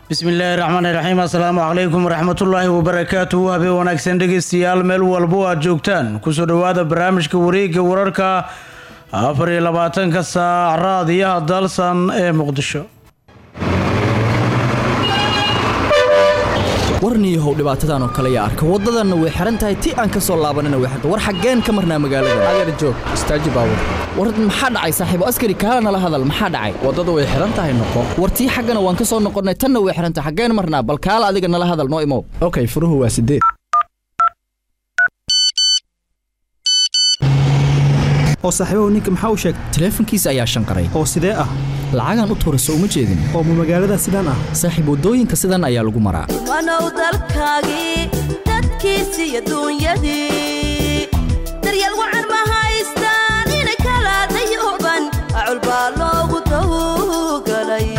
bismillaahi raxmaani raxiim assalaamu calaykum waraxmatullaahi wabarakaatuhu habeen wanaagsan dhegeystayaal meel walbo aad joogtaan kusoo dhowaada barnaamijka wareegga wararka afar iyo labaatanka saac raadiyaha dalsan ee muqdisho warniyahow dhibaatadan oo kale yaa arka waddadanna way xihan tahay ti aan ka soo laabanina way xirta war xaggeen ka marnaa magaalada agar joog istaaji baawur war maxaa dhacay saaxiibo askari kaala nala hadal maxaa dhacay waddada way xihan tahay noqo war tii xaggana waan ka soo noqonnay tanna way xihan tahay xaggeen marnaa bal kaala adiga nala hadal noo imow okay furuhu waa sideed oo saaxiibahu ninka maxaa u sheegay taleefankiisa ayaa shanqaray oo sidee ah lacagaan u tuurayso uma jeedin oo ma magaalada sidaan ah saaxiib waddooyinka sidan ayaa lagu maraa wanow dalkaagii dadkiisi iyo duunyadii daryeel wacan ma haystaan ina kala dayuban acul baa loogu tawgalay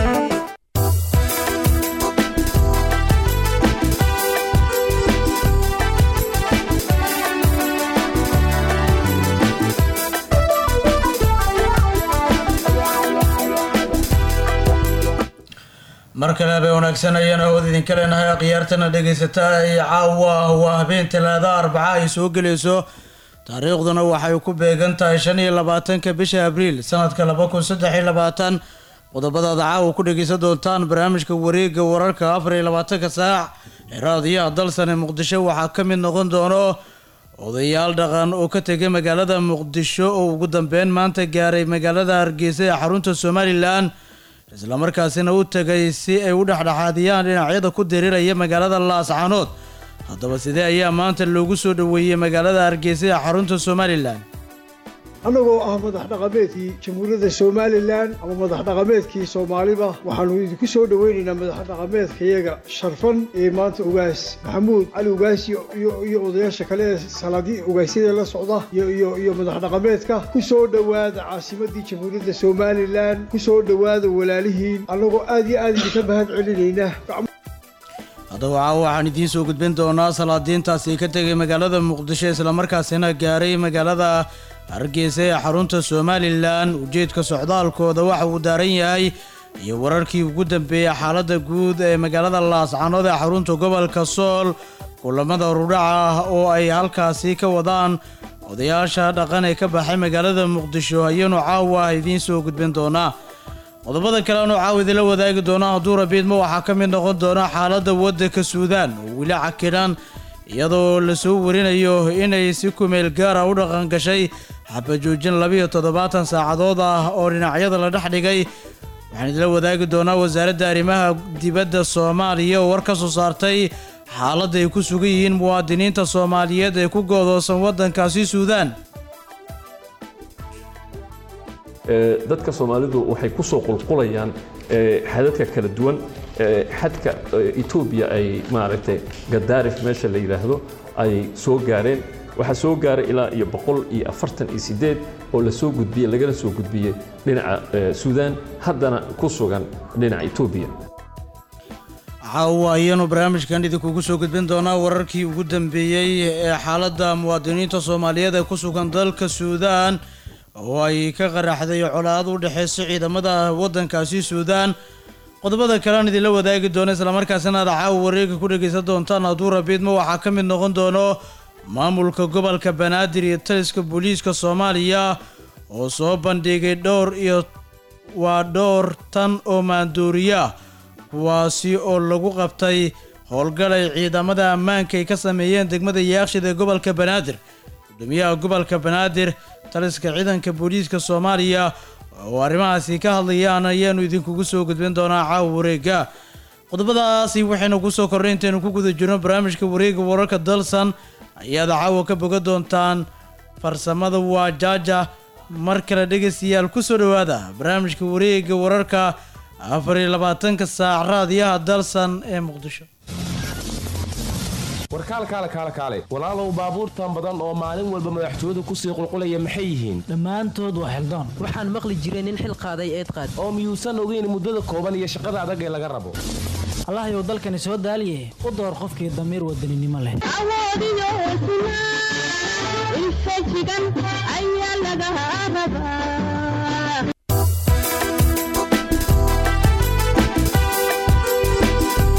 mar kale habeen wanaagsan ayaan awood idinka leenahay khiyaartana dhegaysataa ay caawa waa habeen talaada arbaca ay soo gelayso taariikhduna waxay ku beegan tahay shan iyo labaatanka bisha abriil sanadka laba kun saddex iyo labaatan qodobadaada caawa ku dhegaysan doontaan barnaamijka wareegga wararka afar iyo labaatanka saac ee raadiyaha dalsan ee muqdisho waxaa ka mid noqon doono odayaal dhaqan oo ka tegay magaalada muqdisho oo ugu dambeyn maanta gaaray magaalada hargeysa ee xarunta somalilan islamarkaasina u tegay si ay u dhexdhexaadiyaan dhinacyada ku diriiraya magaalada laascaanood haddaba sidee ayaa maanta loogu soo dhoweeyey magaalada hargeysa ee xarunta somalilan annagoo ah madax dhaqameedkii jamhuuriyadda somalilan ama madax dhaqameedkii soomaaliba waxaannu idinku soo dhoweynaynaa madax dhaqameedkayaga sharfan ee maanta ugaas maxamuud cali ugaas iyo odayaasha kale ee salaadii ugaasyada la socda iyo madax dhaqameedka ku soo dhowaada caasimadii jamhuuriyadda somalilan ku soo dhowaada walaalihiin annagoo aad iyo aad idinka mahad celinayna haddaba caawa waxaan idiin soo gudbin doonaa salaadiintaasi ka tegay magaalada muqdisho islamarkaasina gaaray magaalada hargeysa ee xarunta somalilan ujeedka socdaalkooda waxa uu daaran yahay iyo wararkii ugu dambeeyey xaaladda guud ee magaalada laascaanood ee xarunta gobolka sool kulamada rudhaca ah oo ay halkaasi ka wadaan odayaasha dhaqan ee ka baxay magaalada muqdisho ayaanu caawa idiin soo gudbin doonaa qodobada kale aanu caawa idinla wadaagi doona hadduu rabiidma waxaa ka mid noqon doona xaaladda waddanka suudaan oo weli cakiran iyadoo lasoo warinayo inay si kumeel gaara u dhaqan gashay xabajoojin labiyo toddobaatan saacadood ah oo dhinacyada la dhex dhigay waxaan idinla wadaagi doonaa wasaaradda arrimaha dibadda soomaaliya oo war ka soo saartay xaaladda ay ku sugan yihiin muwaadiniinta soomaaliyeed ee ku goodoosan waddankaasi suudaan dadka soomaalidu waxay ku soo qulqulayaan xadadka kala duwan xadka etoobiya ay maaragtay gadaarif meesha la yidhaahdo ay soo gaareen waxaa soo gaaray ilaa iyo boqol iyo afartan iyo sideed oo lasoo gudbiyey lagana soo gudbiyey dhinaca suudaan haddana ku sugan dhinaca etoobiya caawa ayaanu barnaamijkan idinkugu soo gudbin doonaa wararkii ugu dambeeyey ee xaaladda muwaadiniinta soomaaliyeed ee ku sugan dalka suudaan oo ay ka qaraxday colaad u dhexeysa ciidamada waddankaasi suudaan qodobada kale aan idinla wadaagi doono islamarkaasina aad caawa wareega ku dhegaysan doontaan hadduu rabiidma waxaa ka mid noqon doono maamulka gobolka banaadir iyo taliska booliiska soomaaliya oo soo bandhigay dhowr iyo waa dhowr tan oo maandooriya kuwaasi oo lagu qabtay howlgalay ciidamada ammaanka ay ka sameeyeen degmada yaakshid ee gobolka banaadir gudoomiyaha gobolka banaadir taliska ciidanka booliiska soomaaliya oo arrimahaasi ka hadlayaan ayaanu idinkugu soo gudbin doonaa caawa wareega qodobadaasi waxaynu ku soo korray intaynu ku guda jirno barnaamijka wareega wararka dalsan ayaad caawa ka boga doontaan farsamada waa jaaja mar kale dhegaystayaal ku soo dhowaada barnaamijka wareega wararka afar iyo labaatanka saac raadiyaha dalsan ee muqdisho warkaal kaale kaale kaale walaalow baabuurtan badan oo maalin walba madaxtooyadu kusii qulqulaya maxay yihiin dhammaantood waa xildoon waxaan maqli jiray nin xil qaaday eed qaad oo miyuusan ogeyn muddada kooban iyo shaqada adag ee laga rabo allahyow dalkani soo daaliye u door qofkii damiir wadaninimo leh ayaa laga rabaa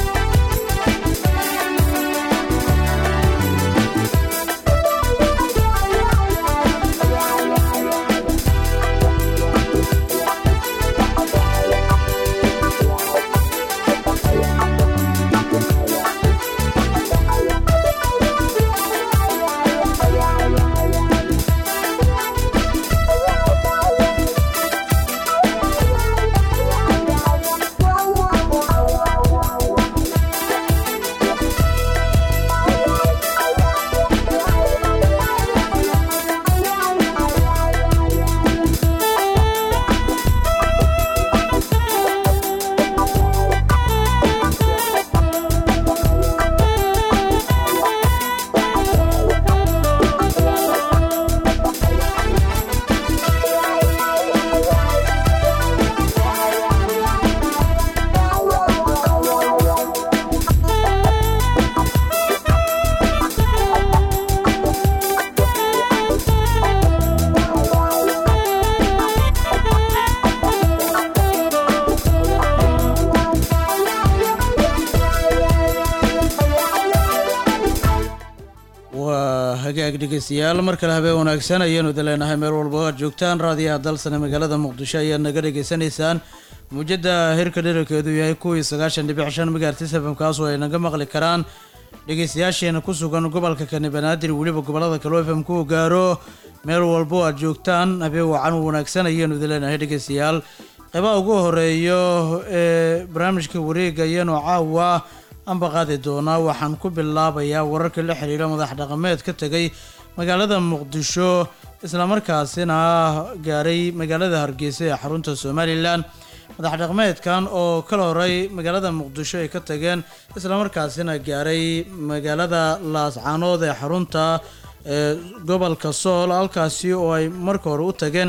hagaag dhegeystayaal mar kale habeen wanaagsan ayaanu idin leenahay meel walba oo aad joogtaan raadiyaha dalsane magaalada muqdisho ayaad naga dhegeysanaysaan muujada hirka dherarkeedu yahay kuwii sagaashan dhibic shan megahertis fm kaasoo ay naga maqli karaan dhegeystayaasheena ku sugan gobolka kani banaadir weliba gobolada kale o fm ku gaaro meel walba oo aad joogtaan habeen wacan wanaagsan ayaanu idin leenahay dhegeystayaal qeybaha ugu horeeyo ee barnaamijka wareega ayaanu caawa anba qaadi doonaa waxaan ku bilaabayaa wararka la xiriira madax dhaqameed ka tegay magaalada muqdisho islamarkaasina gaaray magaalada hargeysa ee xarunta somalilan madax dhaqameedkan oo kala horay magaalada muqdisho ay ka tageen islamarkaasina gaaray magaalada laascaanood ee xarunta ee gobolka sool halkaasi oo ay marka hore u tageen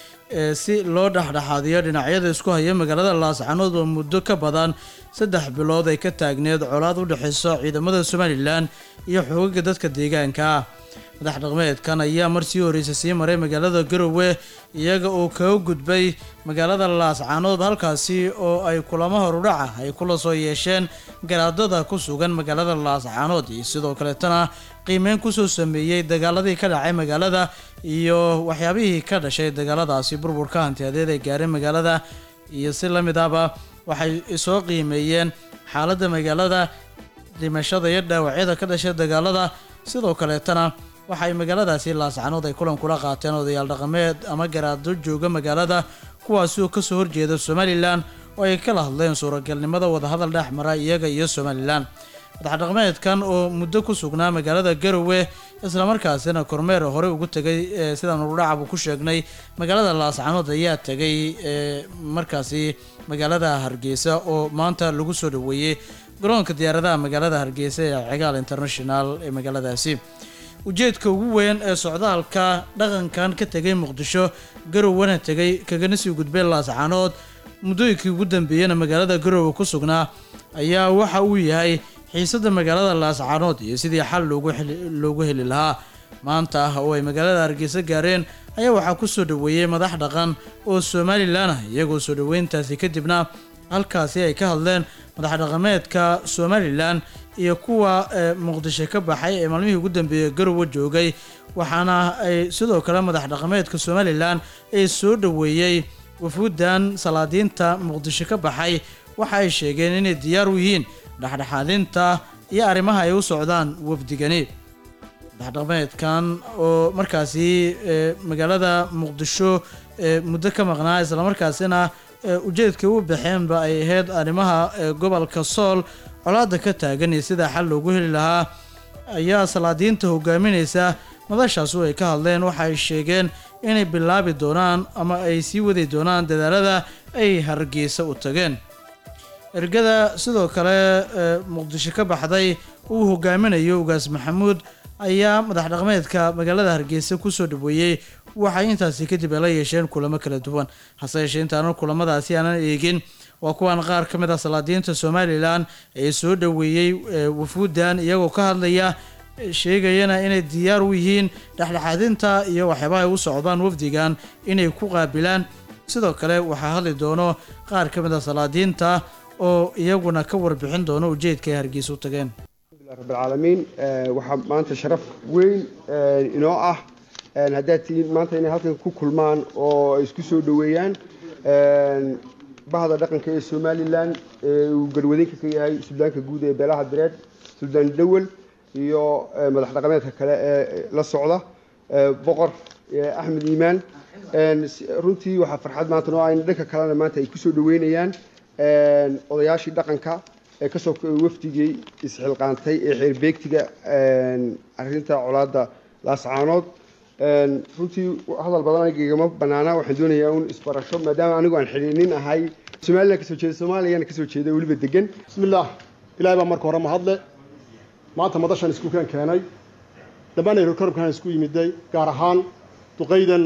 si loo dhexdhexaadiyo dhinacyada isku haya magaalada laascaanood oo muddo ka badan saddex bilood ay ka taagneed colaad u dhexeysa ciidamada somalilan iyo xoogaga dadka deegaanka madax dhaqmeedkan ayaa marsii horeysa sii maray magaalada garowe iyaga oo kaga gudbay magaalada laascaanood halkaasi oo ay kulamo horudhaca ay kula soo yeesheen garaadada ku sugan magaalada laascaanood iyo sidoo kaleetana qiimeyn kusoo sameeyey dagaaladii ka dhacay magaalada iyo waxyaabihii ka dhashay dagaaladaasi burburka hantiyadeed ee gaaray magaalada iyo si la mid ahba waxay soo qiimeeyeen xaaladda magaalada dhimashada iyo dhaawacyada ka dhashay dagaalada sidoo kaleetana waxay magaaladaasi laascanood ay kulan kula qaateen odayaal dhaqameed ama garaado jooga magaalada kuwaasi oo kasoo horjeeda somalilan oo ay kala hadleen suuragalnimada wadahadal dhex mara iyaga iyo somalilan madax dhaqameedkan oo muddo ku sugnaa magaalada garowe islamarkaasina kormeer hore ugu tegay sidaan urudhacabu ku sheegnay magaalada laascanood ayaa tegay markaasi magaalada hargeysa oo maanta lagu soo dhaweeyey garoonka diyaaradaha magaalada hargeysa ee cigaal international ee magaaladaasi ujeedka ugu weyn ee socdaalka dhaqankan ka tegay muqdisho garowena tegay kagana sii gudbay laascaanood muddooyinkii ugu dambeeyena magaalada garowe ku sugnaa ayaa waxa uu yahay xiisada magaalada laascaanood iyo sidii xal loogu heli lahaa maanta ah oo ay magaalada hargeysa gaareen ayaa waxaa ku soo dhaweeyey madax dhaqan oo somalilan ah iyagoo soo dhaweyntaasi kadibna halkaasi ay ka hadleen madax dhaqameedka somalilan iyo kuwa muqdisho ka baxay ee maalmihii ugu dambeeyey garowe joogay waxaana ay sidoo kale madax dhaqameedka somalilan ee soo dhaweeyey wafuudan salaadiinta muqdisho ka baxay waxa ay sheegeen inay diyaar u yihiin dhexdhexaadinta iyo arrimaha ay u socdaan wafdigani madaxdhaqameedkan oo markaasi magaalada muqdisho muddo ka maqnaa islamarkaasina ujeedkay u baxeenba ay ahayd arrimaha gobolka sool colaada ka taagan iyo sida xal loogu heli lahaa ayaa salaadiinta hogaaminaysa madashaasu ay ka hadleen waxa ay sheegeen inay bilaabi doonaan ama ay sii wadi doonaan dadaalada ay hargeysa u tageen ergada sidoo kale muqdisho ka baxday uu hogaaminayo ugaas maxamuud ayaa madax dhaqameedka magaalada hargeysa kusoo dhaweeyey waxay intaasi kadib ay la yeesheen kulamo kala duwan hase yeeshee intaanan kulamadaasi aanan eegin waa kuwan qaar ka mid ah salaadiinta somalilan ee soo dhaweeyey wafuudan iyagoo ka hadlaya sheegayana inay diyaar u yihiin dhexdhexaadinta iyo waxyaabaha ay u socdaan wafdigan inay ku qaabilaan sidoo kale waxaa hadli doono qaar ka mid ah salaadiinta oo iyaguna ka warbixin doono ujeedka ay hargeysa u tageen rabbilcaalamiin waxaa maanta sharaf weyn inoo ah haddaad tihiin maanta inay halkan ku kulmaan oo ay isku soo dhoweeyaan bahda dhaqanka ee somalilan ee uu garwadinka ka yahay suldaanka guud ee beelaha direed suldaan dawel iyo madax dhaqameedka kale ee la socda boqor axmed iimaan runtii waxaa farxad maanta noo ah in dhanka kalena maanta ay kusoo dhoweynayaan odayaashii dhaqanka ee kasoo wafdigii isxilqaantay ee xeerbeegtiga arinta colaada laascaanood runtii hadal badan anigagama banaana waxaan doonayaa un isbarasho maadaama anigu aan xidhiinin ahay somalilan kasoo jeeda soomaaliyana kasoo jeeda weliba degan bismillaah ilaahay baa marka hore mahadle maanta madashan iskuukaan keenay dhammaan ayrokorabkaan isku yimiday gaar ahaan duqaydan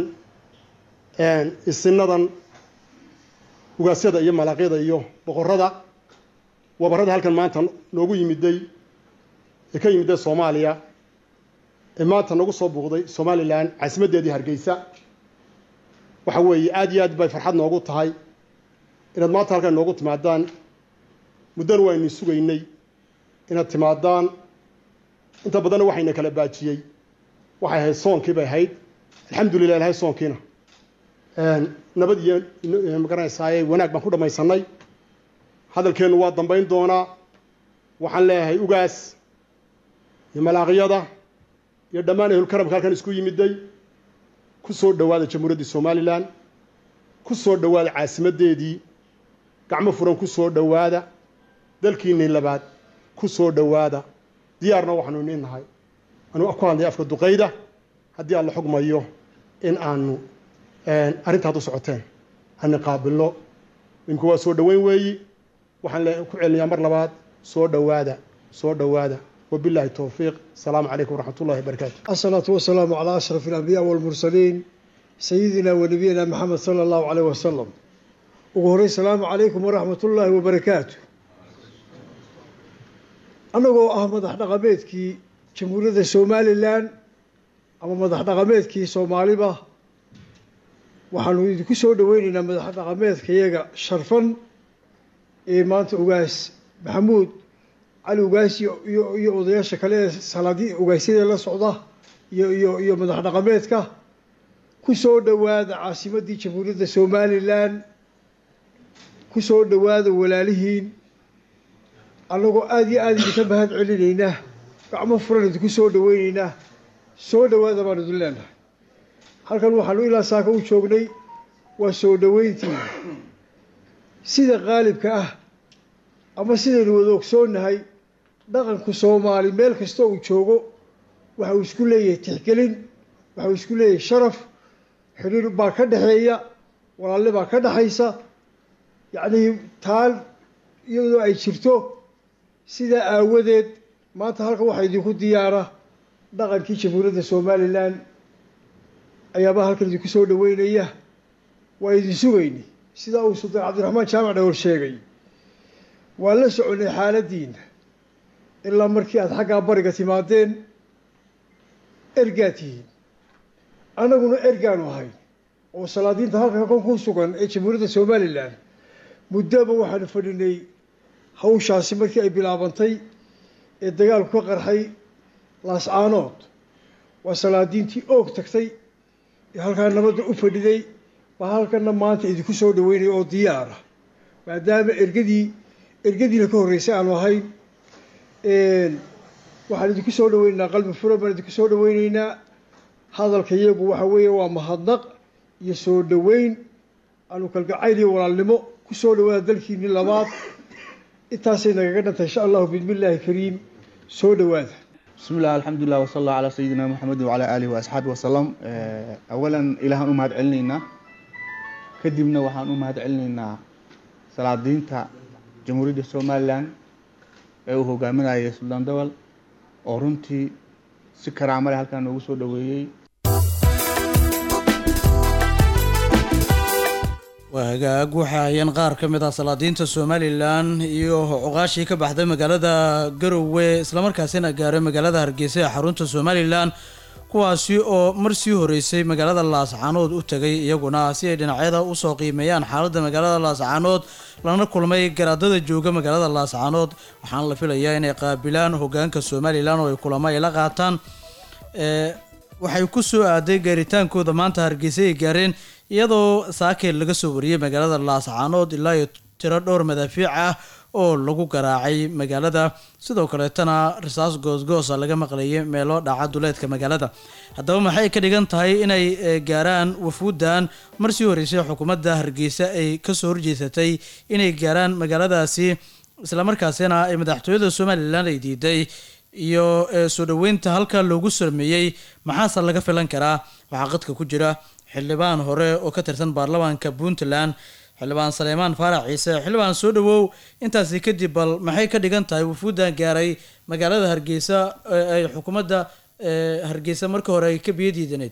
isinadan ugaasyada iyo malaaqyada iyo boqorada wabarada halkan maanta noogu yimiday ee ka yimiday soomaaliya ee maanta nagu soo buuqday somalilan caasimaddeedii hargeysa waxa weeye aada iyo aad bay farxad noogu tahay inaad maanta halkan noogu timaadaan muddana waynu sugaynay inaad timaadaan inta badanna waxayna kala baajiyey waxay ahayd soonkii bay ahayd alxamdulilah ilahay soonkiina nabad iyo magaranaysaay wanaag baan ku dhammaysanay hadalkeennu waa dambayn doonaa waxaan leeyahay ugaas iyo malaaqyada iyo dhammaan ehlulkaramka halkan isku yimiday ku soo dhowaada jamhuuriyaddii somalilan ku soo dhowaada caasimaddeedii gacmo furan ku soo dhowaada dalkiinnii labaad ku soo dhowaada diyaarna waxaanu iniin nahay anuu ku hadlay afka duqayda haddii aan la xugmayo in aanu arrinta haddu socoteen ani qaabilno imika waa soo dhoweyn weeyi waxaan le ku celinayaa mar labaad soo dhowaada soo dhowaada wabillahi towfiiq asalaamu calaykum waraxmat ullahi wabarakaatu asalaatu wasalaamu calaa ashraf alambiyaa walmursaliin sayidina wa nabiyina maxamed sala allahu caleyh wasalam ugu horey salaamu calaykum waraxmat ullaahi wabarakaatu annagoo ah madax dhaqameedkii jamhuuriyadda somalilan ama madax dhaqameedkii soomaaliba waxaanu idinku soo dhoweyneynaa madax dhaqameedkayaga sharfan ee maanta ugaas maxamuud cali ugaas iyo iyo odayaasha kale ee salaadi ugaasyada la socda iyo iyo iyo madax dhaqameedka ku soo dhowaada caasimaddii jamhuuriyadda somalilan ku soo dhowaada walaalihiin annagoo aada iyo aada idinka mahad celinaynaa gacmo furan idinku soo dhoweyneynaa soo dhowaada baan idin leenahay halkan waxaanu ilaa saaka u joognay waa soo dhoweyntii sida qaalibka ah ama sidaynu wada ogsoonnahay dhaqanku soomaali meel kasta uu joogo waxa uu isku leeyahay tixgelin waxa uu isku leeyahay sharaf xidhiir baa ka dhexeeya walaalle baa ka dhexaysa yacnii taal iyadoo ay jirto sidaa aawadeed maanta halkan waxaa idinku diyaara dhaqankii jamhuuriyadda somalilan ayaabaa halkan idinku soo dhoweynaya waa idin sugayni sidaa uu sultaan cabdiraxmaan jaamac dhowr sheegay waan la soconay xaaladdiina ilaa markii aada xaggaa bariga timaadeen ergaa tihiin annaguna ergaanu ahay oo salaadiinta halka kon ku sugan ee jamhuuriyadda somalilan muddoba waxaanu fadhinay hawshaasi markii ay bilaabantay ee dagaalku ka qarxay laascaanood waa salaadiintii oog tagtay ee halkaa nabadda u fadhiday baa halkana maanta idinku soo dhaweynaya oo diyaara maadaama ergadii ergadiina ka horreysay aanu ahayn waxaan idinku soo dhaweyneynaa qalbi fura baan idinku soo dhaweyneynaa hadalka iyagu waxa weeye waa mahadnaq iyo soo dhoweyn aanu kalgacayl iyo walaalnimo ku soo dhawaada dalkiini labaad intaasay nagaga dhantay insha allahu bismillaahi kariim soo dhawaada بسم الله الحمد لله وصلى الله على سيدنا محمد وعلى آله وأصحابه وسلم أولا إلهان أمهد علينا كدبنا وحان أمهد علينا صلاة دينتا جمهورية الصوماليان ee uu hogaaminayay suldaan dawal oo runtii si karaamale halkan noogu soo dhaweeyey waa hagaag waxay hayeen qaar ka mid ah salaadiinta somalilan iyo cuqaashii ka baxday magaalada garowe islamarkaasina gaaray magaalada hargeysa ee xarunta somalilan kuwaasi oo mar sii horeysay magaalada laascaanood u tegay iyaguna si ay dhinacyada usoo qiimeeyaan xaaladda magaalada laascaanood lana kulmay garaadada jooga magaalada laascaanood waxaana la filayaa inay qaabilaan hogaanka somalilan oo ay kulamo ay la qaataan waxay ku soo aaday gaaritaankooda maanta hargeysa ay gaareen iyadoo saakeel laga soo wariyey magaalada laascaanood ilaa iyo tiro dhowr madaafiic ah oo lagu garaacay magaalada sidoo kaleetana risaas goosgoosa laga maqlayay meelo dhaca duleedka magaalada haddaba maxay ka dhigan tahay inay gaaraan wafuuddan mar sii horeysay xukuumadda hargeysa ay kasoo horjeesatay inay gaaraan magaaladaasi islamarkaasina ay madaxtooyada somalilan ay diiday iyo soo dhoweynta halka loogu sameeyey maxaase laga filan karaa waxaa qadka ku jira xildhibaan hore oo ka tirsan baarlamaanka puntland xildhibaan saleymaan faarax ciise xildhibaan soo dhawow intaasi kadib bal maxay ka dhigan tahay wufuuddan gaaray magaalada hargeysa ay xukuumadda hargeysa markii hore ay ka biyo diidaneyd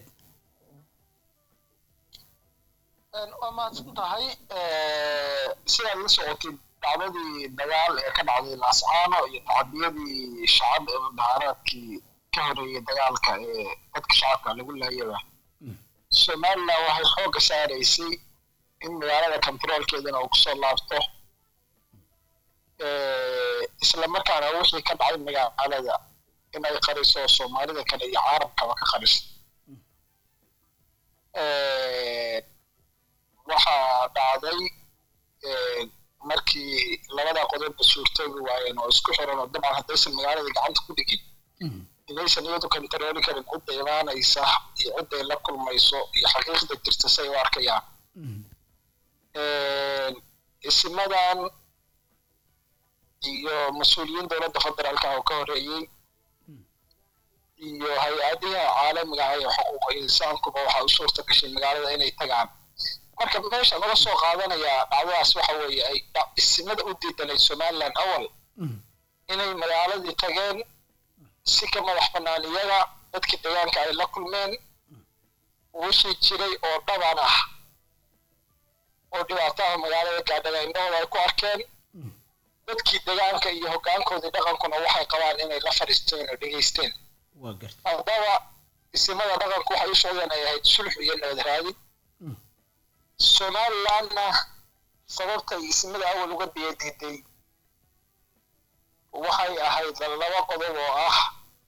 waa mahadsan tahay sidaad la socotay dacdadii dagaal ee ka dhacday laascaano iyo tacadiyadii shacab ee mudaharaadkii ka horeeyay dagaalka ee dadka shacabka lagu laayaba somalilan waxay xoogga saaraysay in magaalada kontaroolkeedana uu kusoo laabto isla markaana wixii ka dhacay magaalada inay qariso soomaalida kale iyo caalamkaba ka qariso waxaa dhacday markii labada qodobba suurtoobi waayeen oo isku xiran oo dabcan haddaysan magaalada gacanta ku dhigin inaysan iyadu kantarooli karin cidda imaanaysa iyo cidday la kulmayso iyo xaqiiqda jirta say u arkayaan isimadan iyo mas-uuliyiin dowladda federaalka oo ka horeeyey iyo hay-adiha caalamiga ah ee xuquuqa insaankuba waxaa u suurta gashay magaalada inay tagaan marka meesha laga soo qaadanayaa dhacdadaas waxa weeye ay isimada u diidanay somaliland awal inay magaaladii tageen si ka madax bannaan iyaga dadkii deegaanka ay la kulmeen wixii jiray oo dhaban ah oo dhibaataha magaalada gaadhaga indhahooda ay ku arkeen dadkii deegaanka iyo hoggaankoodii dhaqankuna waxay qabaan inay la fadhiisteen oo dhegaysteen haddaba isimada dhaqanku waxay u socdeen ay ahayd sulx iyo nabad raadin somalilandna sababtay isimada awal uga biyadiiday waxay ahayd laba qodob oo ah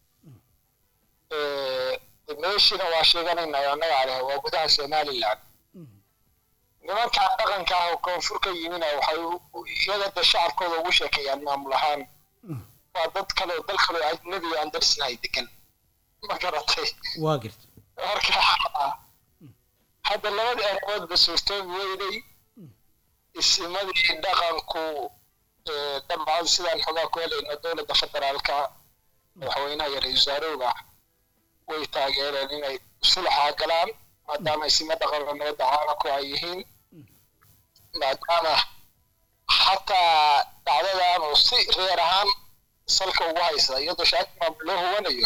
meeshina waa sheeganaynaa annaga leh waa gudaha somaliland nimankaa dhaqanka ah oo koonfur ka yimina waxay iyaga de shacabkooda ugu sheekeeyaan maamul ahaan waa dad kale oo dal kale oo ajnabi aan darsinahay degan ma garatay waa garta marka hadda labadii arrimoodba suurtoobi weyday isimadii dhaqanku dabcan sidaan xogaa ku helayno dowladda federaalka madaxweynaha iyo ra-isul wasaarowga way taageereen inay sulxa galaan maadaama isima dhaqan oo nabadda caalamku ay yihiin maadaama xataa dhacdadan oo si reer ahaan salka ugu haysa iyadoo shaatimaam loo hubanayo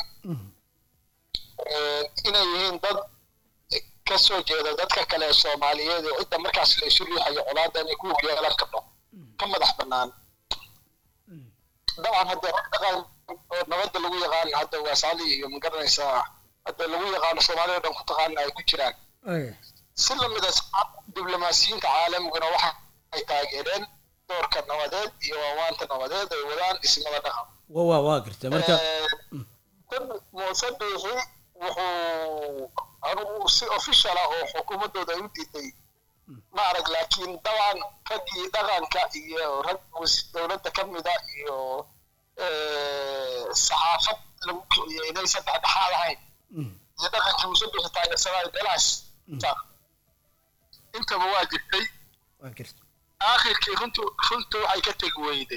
inay yihiin dad ka soo jeeda dadka kale ee soomaaliyeed ee cidda markaas la isu riixayo colaadda inay ku yeelan karto ka madax bannaan dabcan hadde dhaqan oo nabadda lagu yaqaan hadda waasali iyo magaranaysaa hadda lagu yaqaano soomaalida dhan ku taqaana ay ku jiraan si lamida diblomaasiyiinta caalamiguna waxa ay taageereen doorka nabadeed iyo waawaanta nabadeed ay wadaan ismada dhaqan wa waa waa garta marka muuse biixi wuxuu anugu si official ah oo xukuumaddooda ay u diiday ma arag laakiin dabcan raggii dhaqanka iyo rag dowladda ka mida iyo saxaafad lagu kiciyey inaysan dhexdhexaad ahayn iyo dhaqankii muuse biixi taageersanaayo beelahaas intaba waa jirtay aakhirkii runtu runtu waxay ka tegi weyday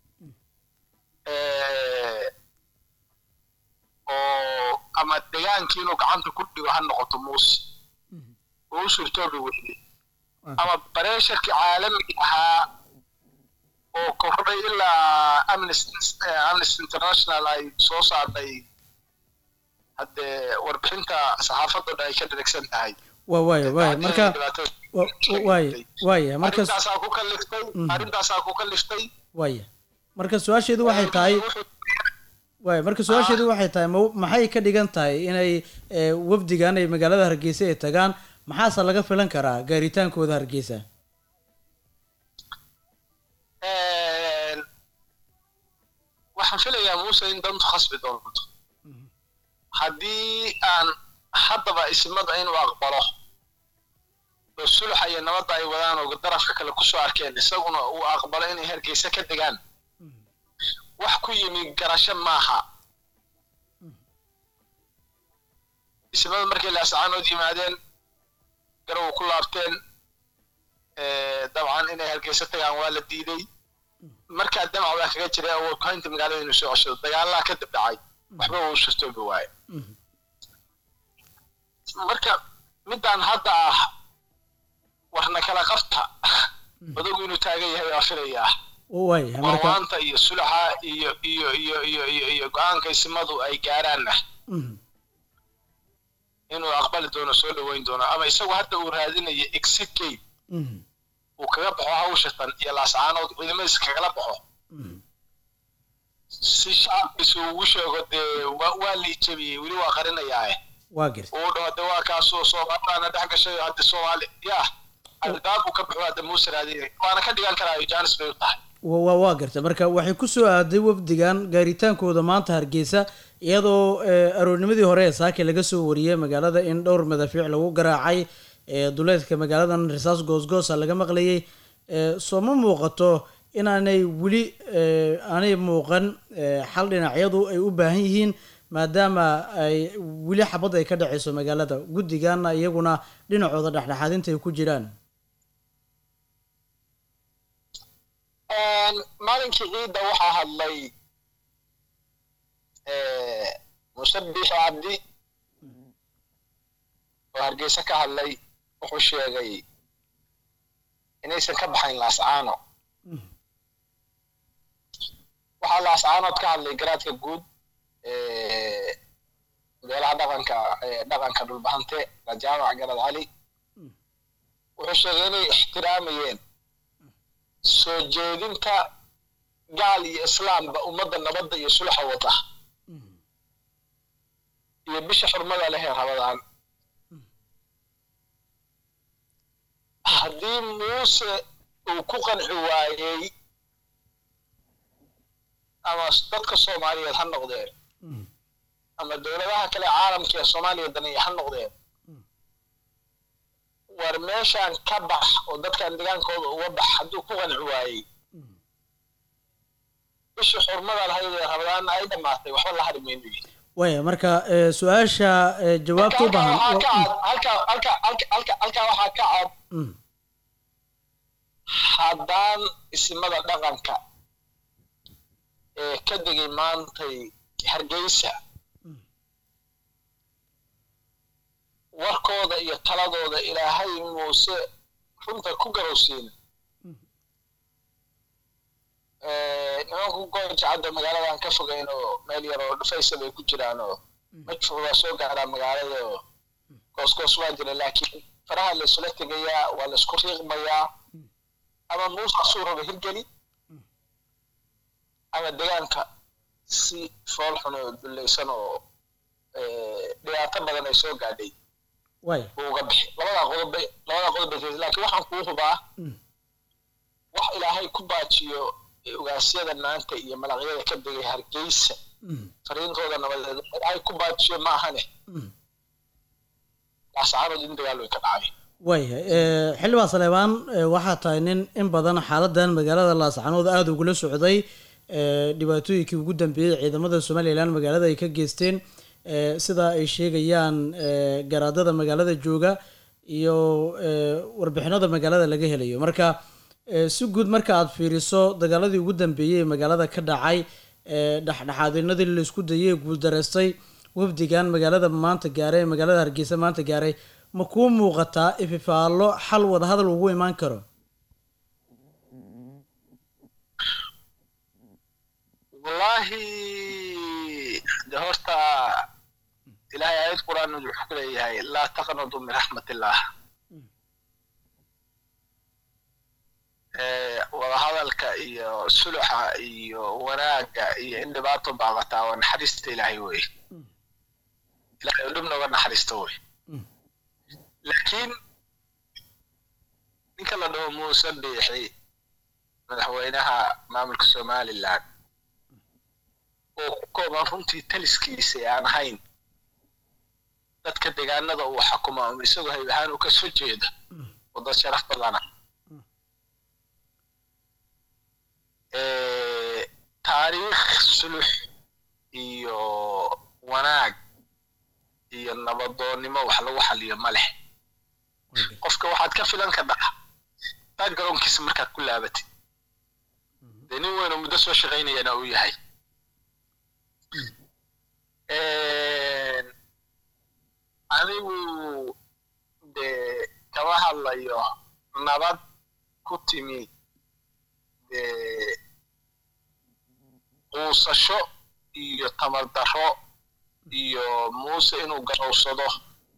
oo ama degaankii inuu gacanta ku dhigo ha noqoto muuse oo u suurtoobi weyday ama bareesharkii caalamiga ahaa oo kordhay ilaa amnesty international ay soo saartay haddee warbixinta saxaafadoo dhan ay ka dheregsan tahay waa waaya waaya marka waaya waaya marka arrintaasaa ku kaliftay arrintaasaa ku kaliftay waaya marka su-aasheedu waxay tahay waaya marka su-aasheedu waxay tahay ma maxay ka dhigan tahay inay wafdigan ay magaalada hargeysa ay tagaan maxaase laga filan karaa gaaritaankooda hargeysa waxaan filayaa muuse in dantu khasbi doonto haddii aan haddaba ismada inuu aqbalo oo sulxa iyo nabadda ay wadaan oo darafka kale kusoo arkeen isaguna uu aqbalo inay hargeysa ka degaan wax ku yimi garasho maaha ismada markay laascaanood yimaadeen garow ku laabteen dabcan inay hargeysa tagaan waa la diiday markaa damac baa kaga jiray awood kuhaynta magaalada inuu soo ceshado dagaalaha ka dib dhacay waxba wuu surtoobi waaye marka midaan hadda ah warna kala qabta odagu inuu taagan yahay waa filayaa waaya marka wawaanta iyo sulaxa iyo iyo iyo iyo iyo iyo go-aanka isimadu ay gaaraanna inuu aqbali doono soo dhaweyn doono ama isagu hadda uu raadinayo exit gate uu kaga baxo hawshatan iyo laascaanood ciidamadiisa kagala baxo si shacabkiisa ugu sheego dee waa la ijabiyey weli waa qarinayaae waa garta uu dhaho de waa kaasoo soomaalidana dhex gashay hadda soomaali ya albaab uu ka baxo hadda muuse raadinay waana ka dhigan karaayo jaanis bay u tahay wa- wa- waa garta marka waxay ku soo aaday wafdigan gaaritaankooda maanta hargeysa iyadoo eh, aroornimadii hore ee saake laga soo wariyey magaalada in dhowr madafiic lagu garaacay ee duleedka magaaladan risaas goosgoosa laga maqlayay Eh, soo ma muuqato inaanay weli eh, aanay muuqan eh, xal dhinacyadu ay u baahan yihiin maadaama ay weli xabad ay ka dhaceyso magaalada guddigana iyaguna dhinacooda dhexdhexaadinta ay ku jiraan maalinkii ciidda waxaa hadlay musabix cabdi oo hargeysa ka hadlay wuxuu sheegay inaysan ka baxayn laascaano waxaa laascaanood ka hadlay garaadka guud beelaha dhaqanka ee dhaqanka dhulbahante rajaamac garad cali wuxuu sheegay inay ixtiraamayeen soo jeedinta gaal iyo islaamba ummadda nabadda iyo sulxa wata iyo bisha xurmada leh ee rabadaan haddii muuse uu ku qanci waayey ama dadka soomaaliyeed ha noqdeen ama dowladaha kale caalamka ee soomaaliya daneeya ha noqdeen war meeshaan ka bax oo dadkan degaankooda uga bax hadduu ku qanci waayey bishii xurmada lahayd ee rabadaanna ay dhammaatay waxba la hari mayno yidhi waaya marka eh, su-aasha eh, jawaabta u baahan waxaa ka cad halka halka halka halka halkaa waxaa ka cad Mm. haddaan ismada dhaqanka ee ka degay maantay hargeysa warkooda iyo taladooda ilaahay muuse runta ku garowsiin nimanku goojacadda magaaladan ka fogeyn oo meel yar oo dhufaysa bay ku jiraan oo madfuc waa soo gaaraa magaalada oo goosgoos waa jira laakiin faraha la isula tegayaa waa la isku riiqmayaa ama muuse suu raba hirgeli ama degaanka si fool xun oo dullaysan oo dhibaato badan ay soo gaadhay waaya uu uga bixi labadaa qodob bay labadaa qodob bay kaysa laakiin waxaan kuu hubaa wax ilaahay ku baajiyo ogaasyada maanta iyo malaqyada ka degay hargeysa fariintooda nabadeed ilaahay ku baajiyo ma ahane laasacaanood in dagaal way ka dhacay waaya eh, xildhibaan saleebaan eh, waxaa tahay nin in badan xaaladan magaalada laascanood aada ugula socday eh, dhibaatooyinkii ugu dambeeyey ciidamada somalilan magaalada ay ka geysteen eh, sida ay sheegayaan eh, garaadada magaalada jooga iyo eh, warbixinada magaalada laga helayo marka eh, si guud marka aad fiiriso dagaaladii ugu dambeeyey ee magaalada ka dhacay eh, dhexdhexaadinadii laisku dayay ee guuldareystay wafdigan magaalada maanta gaaray ee magaalada hargeysa maanta gaaray ma kuu muuqataa ififaallo xal wadahadal ugu imaan karo wallaahi de horta ilaahay aayad qur'aan wuxuu ku leeyahay laa taqnadu min raxmatillah Eh, wadahadalka iyo suluxa iyo wanaagga iyo in dhibaato baaqataa waa naxariista ilaahay wey ilahay oo dhib nooga naxariista wey laakiin ninka la dhaho muuse biixi madaxweynaha maamulka somaliland oo ku kooban runtii taliskiisa ee aan ahayn dadka deegaanada uu xakuma um isagoo hayb ahaan u kasoo jeeda oo dad sharaf badana Eh, taariikh sulux iyo wanaag iyo nabadoonnimo wax lagu xaliyo ma leh qofka waxaad ka filan kadhaa baad garoonkiisa markaad ku laabatid dee nin weyn oo muddo soo shaqaynayana uu yahay anigu dee kama hadlayo nabad ku timi dee quusasho iyo tamar darro iyo muuse inuu garowsado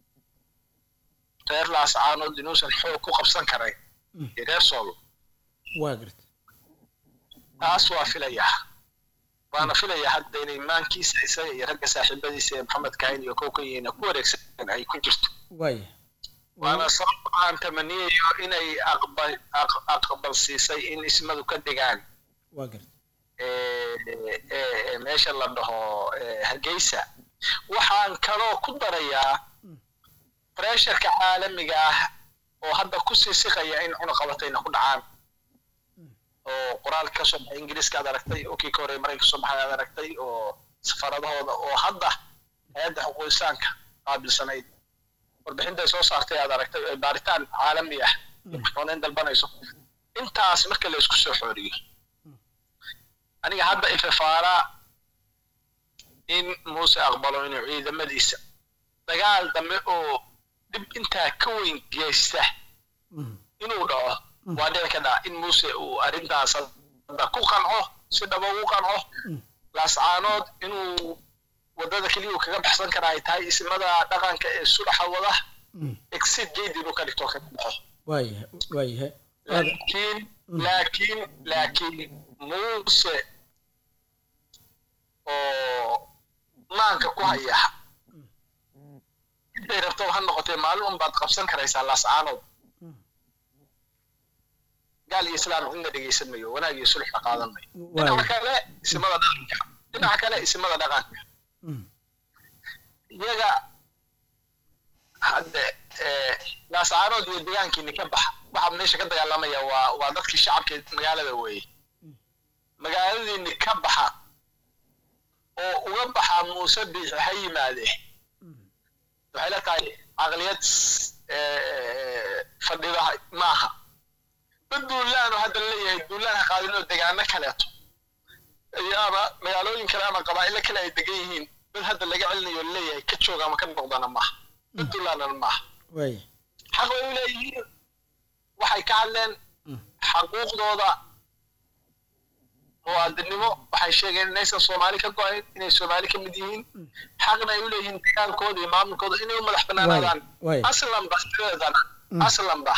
reer laascaanood inuusan xoog ku qabsan karayn iyo reer sool waa garta taas waa filayaa waana filayaa hadda inay maankiisa isaga iyo ragga saaxiibadiisa ee maxamed kahin iyo kow ka yihiin ku wareegsan ay ku jirto waaya waana sabab aan tamaniyayo inay aqbal aq- aqbal siisay in ismadu ka degaan waa garta ee, ee, meesha la dhaho ee, hargeysa waxaan kaloo ku darayaa pressurka caalamiga ah oo hadda ku sii siqaya in cunaqabatayna ku dhacaan oo qoraalka ka soo baxay ingiriiska aad aragtay oo kii ka horreeyay maraykanka ka soo baxay aad aragtay oo safaradahooda oo hadda hay-adda xuquuqisaanka qaabilsanayd warbixinta ay soo saartay aad aragtay oo baaritaan caalami ah maxkamadeyn dalbanayso intaas marka la isku soo xooriyo aniga hadda ifafaalaa in muuse aqbalo inuu ciidamadiisa dagaal dambe oo dhib intaa ka weyn geysta inuu dhaco waa dhici ka dhaca in muuse uu arrintaas hadda ku qanco si dhaba ugu qanco laascaanood inuu waddada keliya uu kaga baxsan kara ay tahay ismada dhaqanka ee sulaxa wada exit gate inuu ka dhigto ka baxo waayahay waayahay laakiin laakiin laakiin muuse oo maanka ku haya intay rabto ha noqotee maalin un baad qabsan karaysaa laascaanood gaal iyo islaam cidna dhegeysan mayo wanaag iyo sulxna qaadan mayo dhinaca kale isimada dhaqanka dhinaca kale isimada dhaqanka iyaga hadde eh, laascaanood iyo deegaankiini ka baxa waxa meesha ka dagaalamaya waa waa dadkii shacabka magaalada weeye magaaladiini ka baxa oo uga baxa muuse biixi ha yimaadee waxay la tahay caqliyad eh, fadhida maaha dad duulaan oo hadda leeyahay duulaan ha qaadin oo degaano kaleeto ayaaba magaalooyin kale ama qabaa'ilo kale ay degan yihiin dad hadda laga celinayo leeyahay ka jooga ama ka noqdana maaha dad duulaanana maaha waaya xaq way u leeyihiin waxay ka hadleen xaquuqdooda muwaadinimo waxay sheegeen inaysan soomaali ka go-ayn inay soomaali ka mid yihiin xaqna ay u leeyihiin dagaalkooda iyo maamulkooda inay u madax banaanaadaan waay. aslanba sideedana aslanba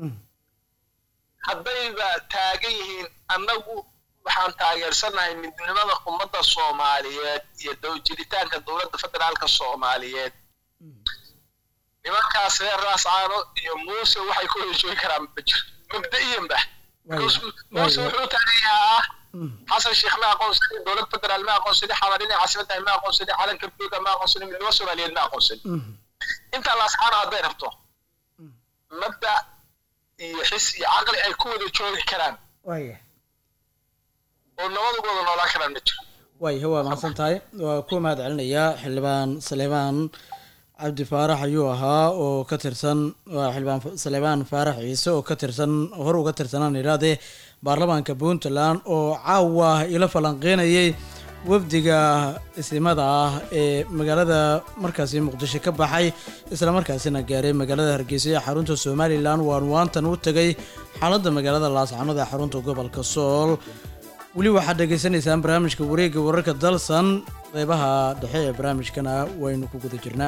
haddayba taagan yihiin annagu waxaan taageersanahay midnimada ummadda soomaaliyeed iyo dow- jiritaanka dowladda federaalka soomaaliyeed nimankaas reer raascaano iyo muuse waxay ku heshooyi karaan ma jiro mabda'iyanba Because muuse wuxuu taageeraa xasan sheekh ma aqoonsanin dowlad federaal ma aqoonsanin xabarin caasimadahay ma aqoonsanin calanka buluuga ma aqoonsanin midnimo soomaaliyeed ma aqoonsanin intaa laascaano hadday rabto mabda iyo xis iyo caqli ay ku wada joogi karaan waaya oo nabad ugu wada noolaan karaan ma jiro waayahay waa mahadsan tahay waa ku mahad celinayaa xildhibaan saleebaan cabdi faarax ayuu ahaa oo ka tirsan waa xildhibaan Fa- saleebaan faarax ciise oo ka tirsan hor uga tirsanaan idhaahdee baarlamaanka puntland oo caawa ila falanqeynayay wafdiga isimada ah ee magaalada markaasi muqdisho ka baxay isla markaasina gaaray magaalada hargeysa ee xarunta somalilan waan waantan u tegay xaaladda magaalada laascanood ee xarunta gobolka sool weli waxaad dhagaysanaysaan barnaamijka wareegga wararka dalsan qeybaha dhexe ee barnaamijkana waynu ku guda jirnaa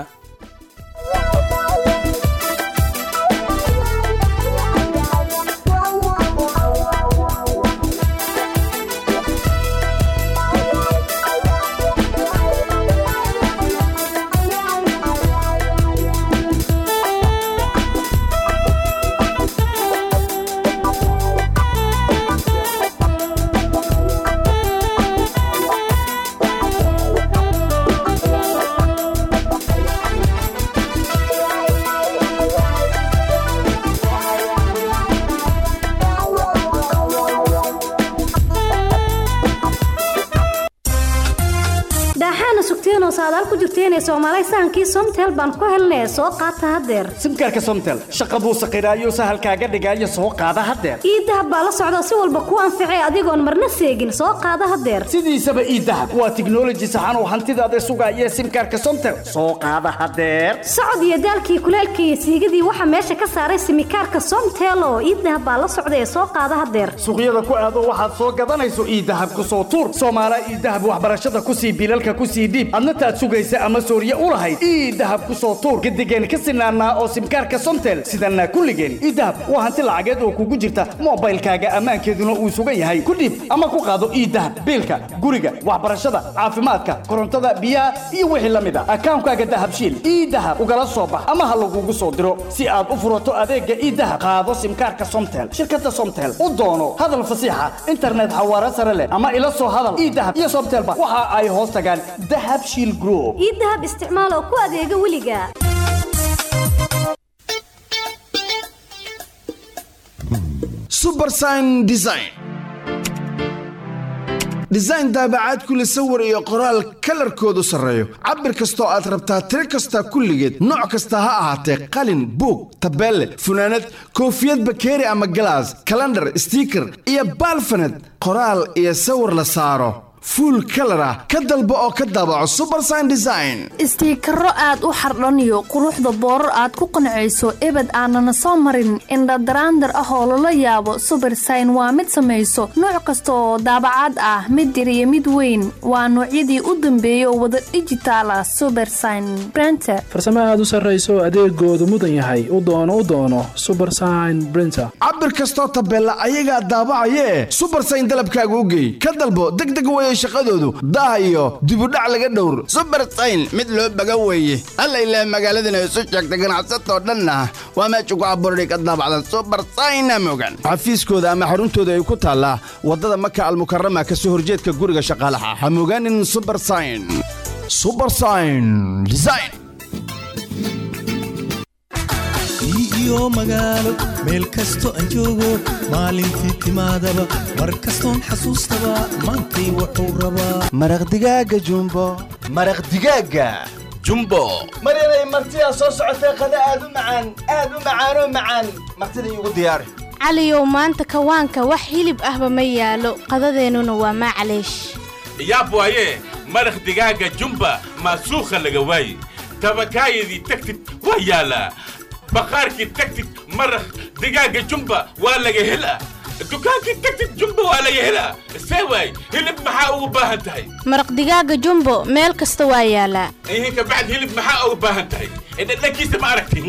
daaxaana sugteenoo saadaal ku jirteenee soomaalay sahankii somtel baan ku helnee soo qaata haddeer simkaarka somtel shaqa buu saqiraayo sahalkaaga dhigaayo soo qaada haddeer iidahab baa la socda si walba ku anficee adigoon marna seegin soo qaada haddeer sidiisaba iidahab waa tiknoloji saxan oo hantidaada sugaaya simkaarka somtel soo qaada haddeer socod iyo daalkii kuleelkii iyo siigadii waxaa meesha ka saaray simikaarka somtel oo iidahab baa la socda ee soo qaada haddeer suuqyada ku aado waxaad soo gadanayso iidahab ku soo tuur soomaala iidahab waxbarashada ku sii bilalka ku sii dhiib adna taad sugaysa ama sooriye u lahayd iidahab ku soo tuur gadigeen ka sinaanaa oo simkaarka somtel sidanaa kulligeen idahab waa hanti lacageed oo kugu jirta moobaylkaaga ammaankeeduna uu sugan yahay ku dhiib ama ku qaado idahab biilka guriga waxbarashada caafimaadka korontada biyaha iyo wixii la mid a akaankaaga dahabshiil idahab ugala soo bax ama ha lagugu soo diro si aad u furato adeega idahab qaado simkaarka somtel shirkada somtel u doono hadal fasiixa internet xawaare sare leh ama ila soo hadal idahab iyo somtelba waxa ay hoos tagaan dahab shiil group idahab isticmaal oo ku adeega weliga subersign design design daabacaad kule sawir iyo qoraal kalarkoodu sarreeyo cabir kastoo aad rabtaa tiro kasta kulligeed nooc kasta ha ahaatee qalin buug tabeelle funaanad koofiyad bakeeri ama galaas kalandhar stiiker iyo baalfaned qoraal iyo sawir la saaro fuul kalar ah ka dalbo oo ka daabaco subersign design istiikaro aad u xardhaniyo quruxda boorar aad ku qancayso ebed aanana soo marin indhadaraandar ah oo lala yaabo subersign waa mid samayso nooc kasta oo daabacaad ah mid yar iyo mid weyn waa noocyadii u dambeeyay oo wada dhijitaal ah subersign brenter farsamo aad u sarrayso adeegoodu mudan yahay u doono u doono subersign brinter cabir kastoo tabeella ayagaa daabacayee subersign dalabkaaga u geey ka dalbo degdeg weye shaqadoodu daah iyo dibudhac laga dhowr subersayn mid loo baga weeye alla ilaah magaaladana isu sheegta ganacsatoo dhanna waa meesha ku abuurday ka daabacdan subersayna mogan xafiiskooda ama xaruntooda ay ku taallaa waddada maka almukarama ka soo horjeedka guriga shaqaalaha ha mogaanin subersign subersign design iyo magaalo meel kasto aan joogo maalintii timaadaba mar kastoon xasuustaba maantay wuxuu rabaa maraq digaaga jumbo maraq digaaga jumbo maryanay martidaa soo socotee qada aad u macaan aad u macaanoo macaan martida iigu diyaari caliyow maanta kawaanka wax hilib ahba ma yaalo qadadeennuna waa maclaysh yaab waaye maraq digaaga jumba maasuukha laga waaye tabakaayadii tagtid waa yaalaa baqaarkii tagtid maraq digaaga jumba waa laga helaa dukaankii tagtid jumba waa laga helaa see waay hilib maxaa ugu baahan tahay maraq digaaga jumbo meel kasta waa yaalaa ihin kabacd hilib maxaa ugu baahan tahay dhadhankiisa ma aragti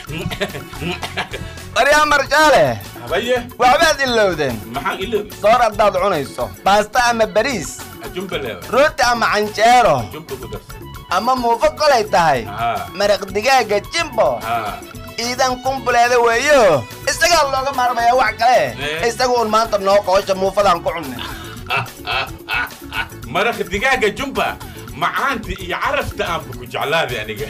baryaa marjaale habaye waxbaad ilowdeen maxaan iloobi soor haddaad cunayso baasta ama bariis jumba leewa rooti ama canjeero jumba ku darsan ama muufo kolay tahay maraq digaaga jimbo iidan kumbuleeda weeyo isagaa looga maarmayaa wax kale isaga uun maanta noo qoosha muufadaan ku cunnay maraq digaaga jumba macaanta iyo carafta aanba ku jeclaaday aniga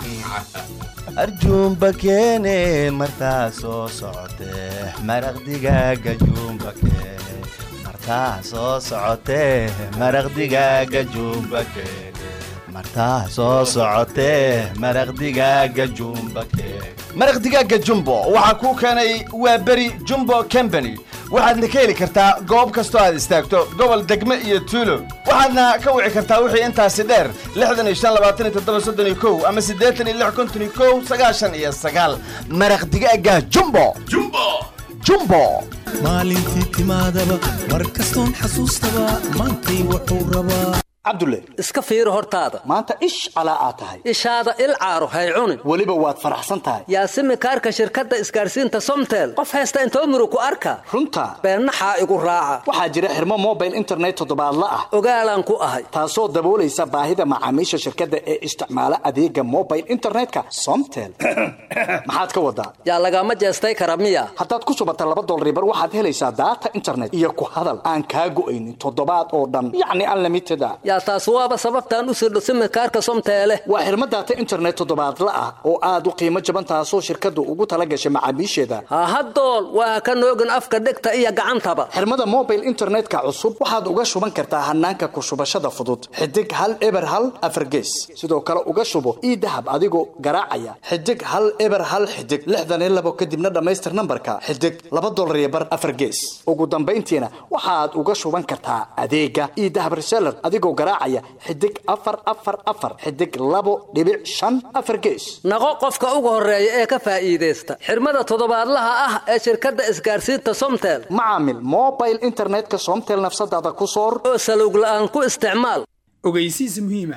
arjuumba keene martaa soo socotee maraq digaaga juumba keene martaa soo socotee maraq digaaga juumba keene martaa soo socotee maraq digaaga jumba keene maraq digaaga jumbo waxaa kuu keenay waa beri jumbo company waxaadna ka heli kartaa goob kastoo aad istaagto gobol degme iyo tuulo waxaadna ka wici kartaa wixii intaasi dheer lixdan iyo shan labaatan iyo toddoba soddon iyo kow ama siddeetan iyo lix konton iyo kow sagaashan iyo sagaal maraq digaaga jumbo jumbo jumbo maalintii timaadaba mar kastoon xasuustaba maantay wuxuu rabaa cabdulle iska fiiri hortaada maanta ish calaa aad tahay ishaada il caaro hay cunin weliba waad faraxsan tahay yaasimi kaarka shirkadda isgaarsiinta somtel qof haysta intoo murug ku arka runta beennaxaa igu raaca waxaa jira xirmo mobile internet toddobaadla ah ogaalaan ku ahay taasoo daboolaysa baahida macaamiisha shirkadda ee isticmaala adeega mobile internetka somtel maxaad ka wadaa yaa lagama jeestay kara miya haddaad ku subata laba dolribar waxaad helaysaa daata internet iyo ku hadal aan kaa go'aynin toddobaad oo dhan yacni unlimited a yaa taas waaba sababtaan u sirdho simikaarka somteele waa xirmo daata internet toddobaadla ah oo aad u qiimo jaban taasoo shirkaddu ugu tala gashay macaamiisheeda hahadool waa ka noogin afka dhegta iyo gacantaba xirmada mobile internetka cusub waxaad uga shuban kartaa hanaanka ku shubashada fudud xidig hal eber hal afargees sidoo kale uga shubo ii dahab adigoo garaacaya xidig hal eber hal xidig lixdan iyo labo kadibna dhammaystir nambarka xidig laba dolar iyo bar afargees ugu dambayntiina waxaad uga shuban kartaa adeega ii dahab reseller adigoo garaacaya xidig afar afar afar xidig labo dhibic shan afar gees naqo qofka ugu horeeya ee ka faa'iidaysta xirmada toddobaadlaha ah ee shirkadda isgaarsiinta somtel macaamil mobile internetka somtel nafsadaada ku soor oo salowg la'aan ku isticmaal ogeysiis muhiima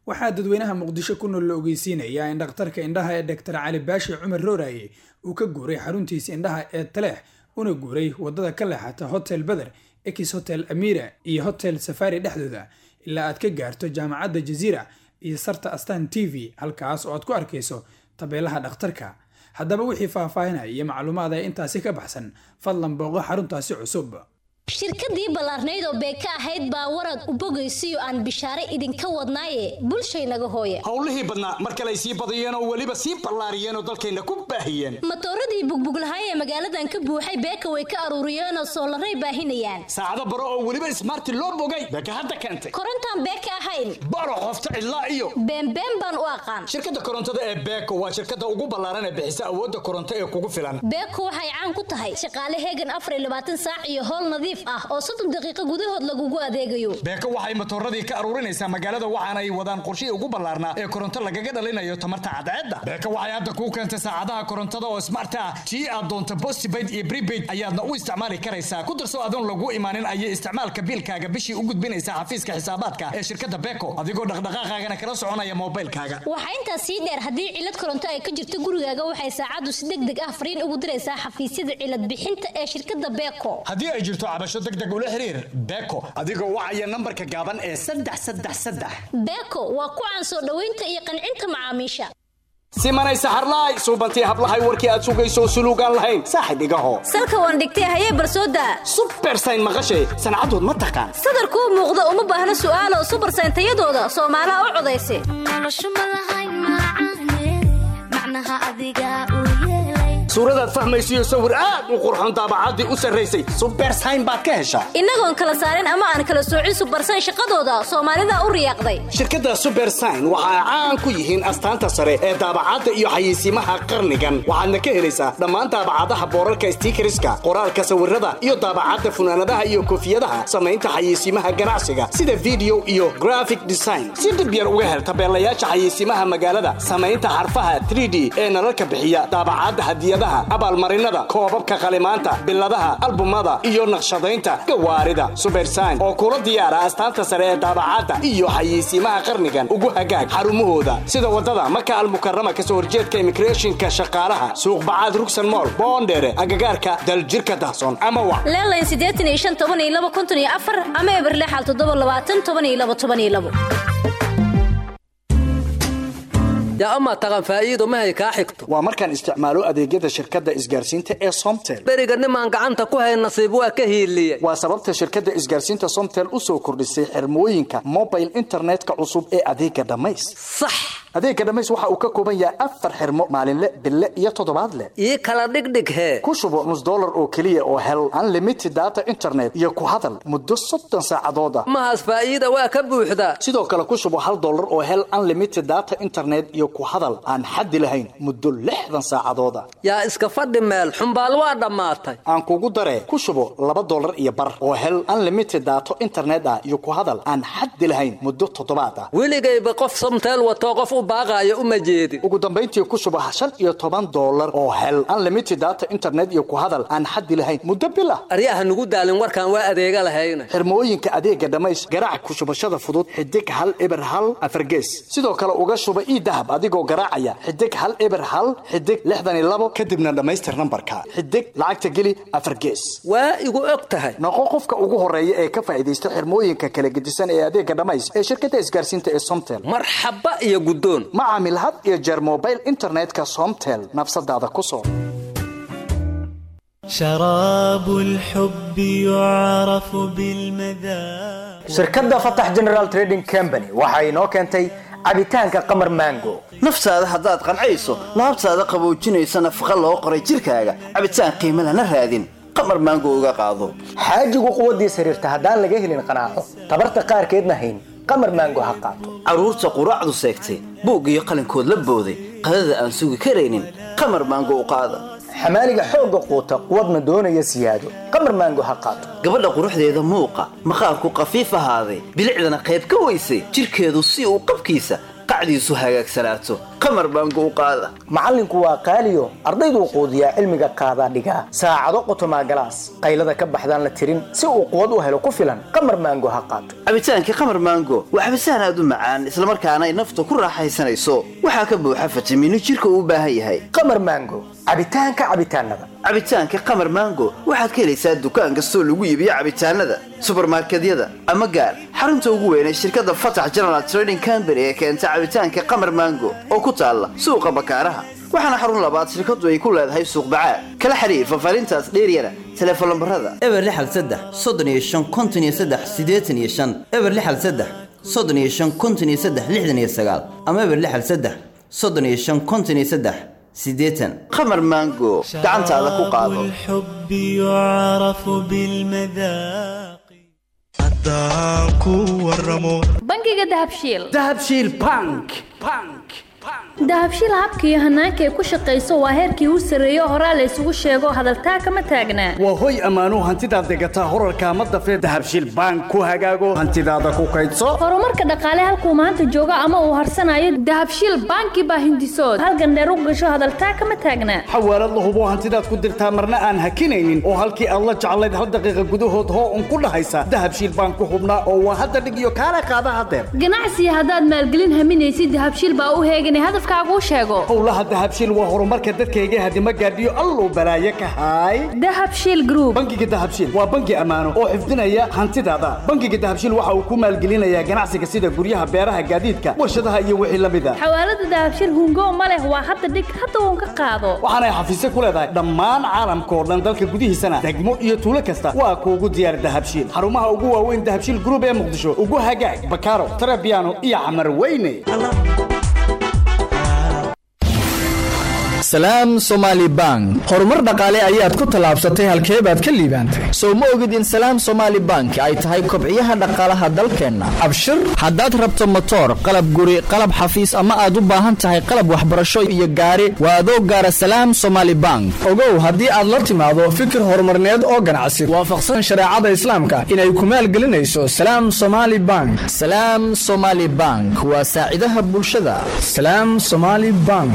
waxaa dadweynaha muqdisho ku nool la ogeysiinayaa in dhakhtarka indhaha ee dhaktar cali baashi cumar rooraye uu ka guuray xaruntiisa indhaha ee taleex una guuray wadada ka leexata hotel beder ex hotel amira iyo hotel safari dhexdooda ilaa aad ka gaarto jaamacadda jaziira iyo sarta astan t v halkaas oo aad ku arkayso tabeelaha dhakhtarka haddaba wixii faahfaahinaya iyo macluumaad ee intaasi ka baxsan fadlan booqo xaruntaasi cusub shirkadii ballaarnayd oo beeka ahayd baa warad u bogaysiyo aan bishaare idinka wadnaaye bulshaynaga hooye howlihii badnaa mar kale ay sii badiyeen oo weliba sii ballaariyeen oo dalkayna ku baahiyeen matooradii bugbuglahay ee magaaladan ka buuxay beeka way ka aruuriyeenoo soolaray baahinayaan saacado baro oo weliba ismaarti loo bogay beeka hadda keentay korontaan beeka ahayn baro qofta cidlaa iyo beenbeen baan u aqaan shirkadda korontada ee beeko waa shirkadda ugu ballaaran ee bixisa awoodda koronto ee kugu filan beeko waxay caan ku tahay shaqaale heegan afar iyo labaatan saac iyo howl nadiif ah oo soddon daqiiqo gudahood lagugu adeegayo beeko waxay matooradii ka aruurinaysaa magaalada waxaana ay wadaan qorshihii ugu ballaarnaa ee koronto lagaga dhalinayo tamarta cadceedda beeko waxay hadda kuu keentay saacadaha korontada oo smart ah tii aad doonto postpaid iyo prepaid ayaadna u isticmaali karaysaa ku darso adoon lagu imaanin ayay isticmaalka biilkaaga bishii u gudbinaysaa xafiiska xisaabaadka ee shirkadda beeko adigoo dhaqdhaqaaqaagana kala soconaya moobilkaaga waxaa intaas sii dheer haddii cilad koronto ay ka jirto gurigaaga waxay saacaddu si deg deg ah fariin ugu diraysaa xafiisyada cilad bixinta ee shirkadda beeko haddii ay jirto cabasho deg deg ula xiriir beeko adigoo wacaya nambarka gaaban ee saddex saddex saddex beeko waa ku caan soo dhoweynta iyo qancinta macaamiisha simanay saxarlaay suubantii hablahay warkii aad sugayso suluugaan lahayn saaxib igaho salka waan dhigtay hayee barsooda subersayn maqashay sancadood ma taqaan sadarkuu muuqda uma baahna su'aalo subersayn tayadooda soomaalaha u codaysa suuradaad fahmaysiyo sawir aad u qurxoon daabacaddii u sarraysay subersayn baad ka heshaa innagoon kala saarin ama aan kala soocin subersayn shaqadooda soomaalida u riyaaqday shirkadda subersayn waxa ay caan ku yihiin astaanta sare ee daabacadda iyo xayeysiimaha qarnigan waxaadna ka helaysaa dhammaan daabacadaha boorarka stiikariska qoraalka sawirada iyo daabacadda funaanadaha iyo koofiyadaha samaynta xayeysiimaha ganacsiga sida video iyo graphic design si dhib yar uga hel tabeelayaasha xayeysiimaha magaalada samaynta xarfaha 3d ee nalalka bixiya daabacadda hadiyadaha abaalmarinada koobabka qalimaanta biladaha albumada iyo naqshadaynta gawaarida subersayn oo kula diyaara astaanta sare ee daabacadda iyo xayeysiimaha qarnigan ugu hagaag xarumahooda sida wadada maka almukarama kasoo horjeedka immigrationka shaqaalaha suuq bacaad rugsan mool boondheere agagaarka daljirka dahsoon ama wa leelayn siddeetan iyo shan toban iyo laba konton iyo afar ama eberlexal toddoba labaatan toban iyo laba toban iyo labo yaa amaa taqan faa'iido mahay kaa xigto waa markaan isticmaalo adeegyada shirkadda isgaarsiinta ee somtel beriga nimaan gacanta ku hayn nasiib waa ka hiiliyey waa sababta shirkadda isgaarsiinta somtel u soo kordhisay xirmooyinka mobile internetka cusub ee adeega dhammays sax adeega dhammays waxa uu ka kooban yahay afar xirmo maalinle bille iyo toddobaadle ii kala dhigdhig hee ku shubo nus dollar oo keliya oo hel unlimited data internet iyo ku hadal muddo soddon saacadood ah mahaas faa'iida waa ka buuxdaa sidoo kale ku shubo hal dollar oo hel unlimited data internet iyo ku hadal aan xaddi lahayn muddo lixdan saacadood ah yaa iska fadhi meel xumbaal waa dhammaatay aan kugu daree ku shubo laba dollar iyo bar oo hel unlimited daato internet ah iyo ku hadal aan xaddi lahayn muddo toddobaad ah weligayba qof somteel watoo qof u baaqaayo uma jeedin ugu dambayntii ku shubo shan iyo toban dollar oo hel unlimited data internet iyo ku hadal aan xaddi lahayn muddo bil ah aryaha nugu daalin warkaan waa adeega lahayna xirmooyinka adeega dhammays garaac ku shubashada fudud xidig hal eber hal afargees sidoo kale uga shuba ii dahab adigoo garaacaya xidig hal eber hal xidig lixdan iyo labo kadibna dhammaystir nambarka xidig lacagta geli afar gees waa igu og tahay noqo qofka ugu horeeya ee ka faa'iidaysta xirmooyinka kala gedisan ee adeega dhammays ee shirkadda isgaarsiinta ee somtel marxaba iyo guddoon ma caamil had iyo jeer mobile internetka somtel nafsadaada ku soo شراب الحب يعرف بالمذاق shirkadda fatax general trading company waxa inoo keentay cabitaanka qamar mango naftaada haddaad qancayso laabtaada qaboojinaysa nafaqa loo qoray jirkaaga cabitaan qiimo lana raadin qamar maango uga qaado xaajigu quwaddiis xiriirta haddaan laga helin qanaaco tabarta qaarkeedna hayn qamar maango ha qaato carruurta quraacdu seegtay buug iyo qalinkood la booday qadada aan sugi karaynin qamar maango u qaada xamaaliga xoogga quuta quwadna doonaya siyaado qamar maango ha qaato gabadha quruxdeeda muuqa maqaarku qafiif ahaaday bilicdana qayb ka weysay jirkeedu si uu qabkiisa qacdiisu hagaagsanaato qamar baango u qaada macallinku waa qaaliyo ardayduu quudiyaa cilmiga qaadaa dhigaa saacado qotomaa galaas qaylada ka baxdaan la tirin si uu quwad u helo ku filan qamar maango ha qaato cabitaankii qamar maango waa cabitaan aad u macaan islamarkaana ay nafta ku raaxaysanayso waxaa ka buuxa fitamiino jirka uu u baahan yahay qamar maango cabitaanka cabitaanada cabitaanka qamar maango waxaad ka helaysaa dukaan kastoo lagu iibiyo cabitaanada subarmarkedyada ama gaar xarunta ugu weyn ee shirkadda fatax general trading company ee keenta cabitaanka qamar maango oo ku taalla suuqa bakaaraha waxaana xarun labaad shirkaddu ay ku leedahay suuq bacaad kala xiriir fafaarintaas dheeryana teleefon lambarada eber lixal saddex soddon iyo shan konton iyo saddex siddeetan iyo shan eber lixal saddex soddon iyo shan konton iyo saddex lixdan iyo sagaal ama eber lixal saddex soddon iyo shan konton iyo saddex siddeetan qamar maango gacantaada ku qaado الحب يعرف بالمذاق haddaan ku waramo bangiga dahabshiil dahabshiil bank dahabshiil habka iyo hanaanka ay ku shaqayso waa heerkii u sarreeyo horaa la isugu sheego hadaltaa kama taagnaa waa hoy ammaanuu hantidaad degataa horarkaa ma dafee dahabshiil bank ku hagaago hantidaada ku kaydso horumarka dhaqaale halkuu maanta joogo ama uu harsanayo dahabshiil banki baa hindisood halgandheer u gasho hadaltaa kama taagnaa xawaalad la hubo hantidaad ku dirtaa marna aan hakinaynin oo halkii aad la jeclayd hal daqiiqa gudahood hoo un ku dhahaysa dahabshiil bank ku hubnaa oo waa hadda dhig iyo kaala qaada hadeer ganacsiga haddaad maalgelin haminaysid dahabshiil baa u heeganay hadafkaaguu sheego howlaha dahabshiil waa horumarka dadkayga hadima gaadhiyo alluu balaaye ka haay dahabshiil group bangiga dahabshiil waa bangi ammaano oo xifdinaya hantidaada bangiga dahabshiil waxa uu ku maalgelinayaa ganacsiga sida guryaha beeraha gaadiidka warshadaha iyo wixii la mid a xawaalada dahabshiil hungo ma leh waa hadda dhig hadda uun ka qaado waxaanay xafiisyo ku leedahay dhammaan caalamka oo dhan dalka gudihiisana degmo iyo tuulo kasta waa kuugu diyaar dahabshiil xarumaha ugu waaweyn dahabshiil group ee muqdisho ugu hagaag bakaaro tarabiano iyo camar weyne salaam somaali bank horumar dhaqaale ayaad ku tallaabsatay halkee baad ka liibaantay soo ma ogid in salaam somaali bank ay tahay kobciyaha dhaqaalaha dalkeenna abshir haddaad rabto motoor qalab guri qalab xafiis ama aad u baahan tahay qalab waxbarasho iyo gaari waa adoo gaara salaam somaali bank ogow haddii aad la timaado fikir horumarneed oo ganacsi waafaqsan shareecada islaamka inay ku maalgelinayso salaam somaali bank salaam somaali bank waa saacidaha bulshada salaam somaali bank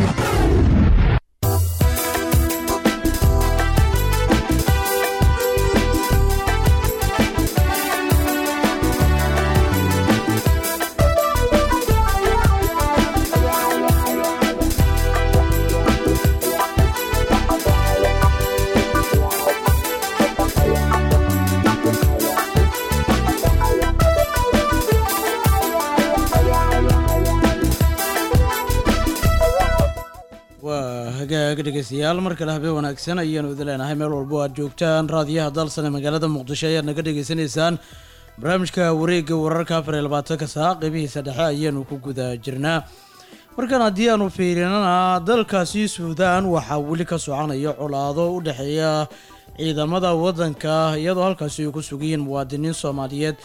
waa hagaag dhegeystayaal mar kale habeen wanaagsan ayaanu idin leenahay meel walbo aad joogtaan raadiyaha dalsan ee magaalada muqdisho ayaad naga dhegeysanaysaan barnaamijka wareegga wararka afar iyo labaatanka saa qeybihiisa dhexe ayaanu ku guda jirnaa markan haddii aanu fiirinana dalkaasi suudaan waxaa weli ka soconaya colaado u dhexeeya ciidamada waddanka iyadoo halkaasi ay ku sugayiin muwaadiniin soomaaliyeed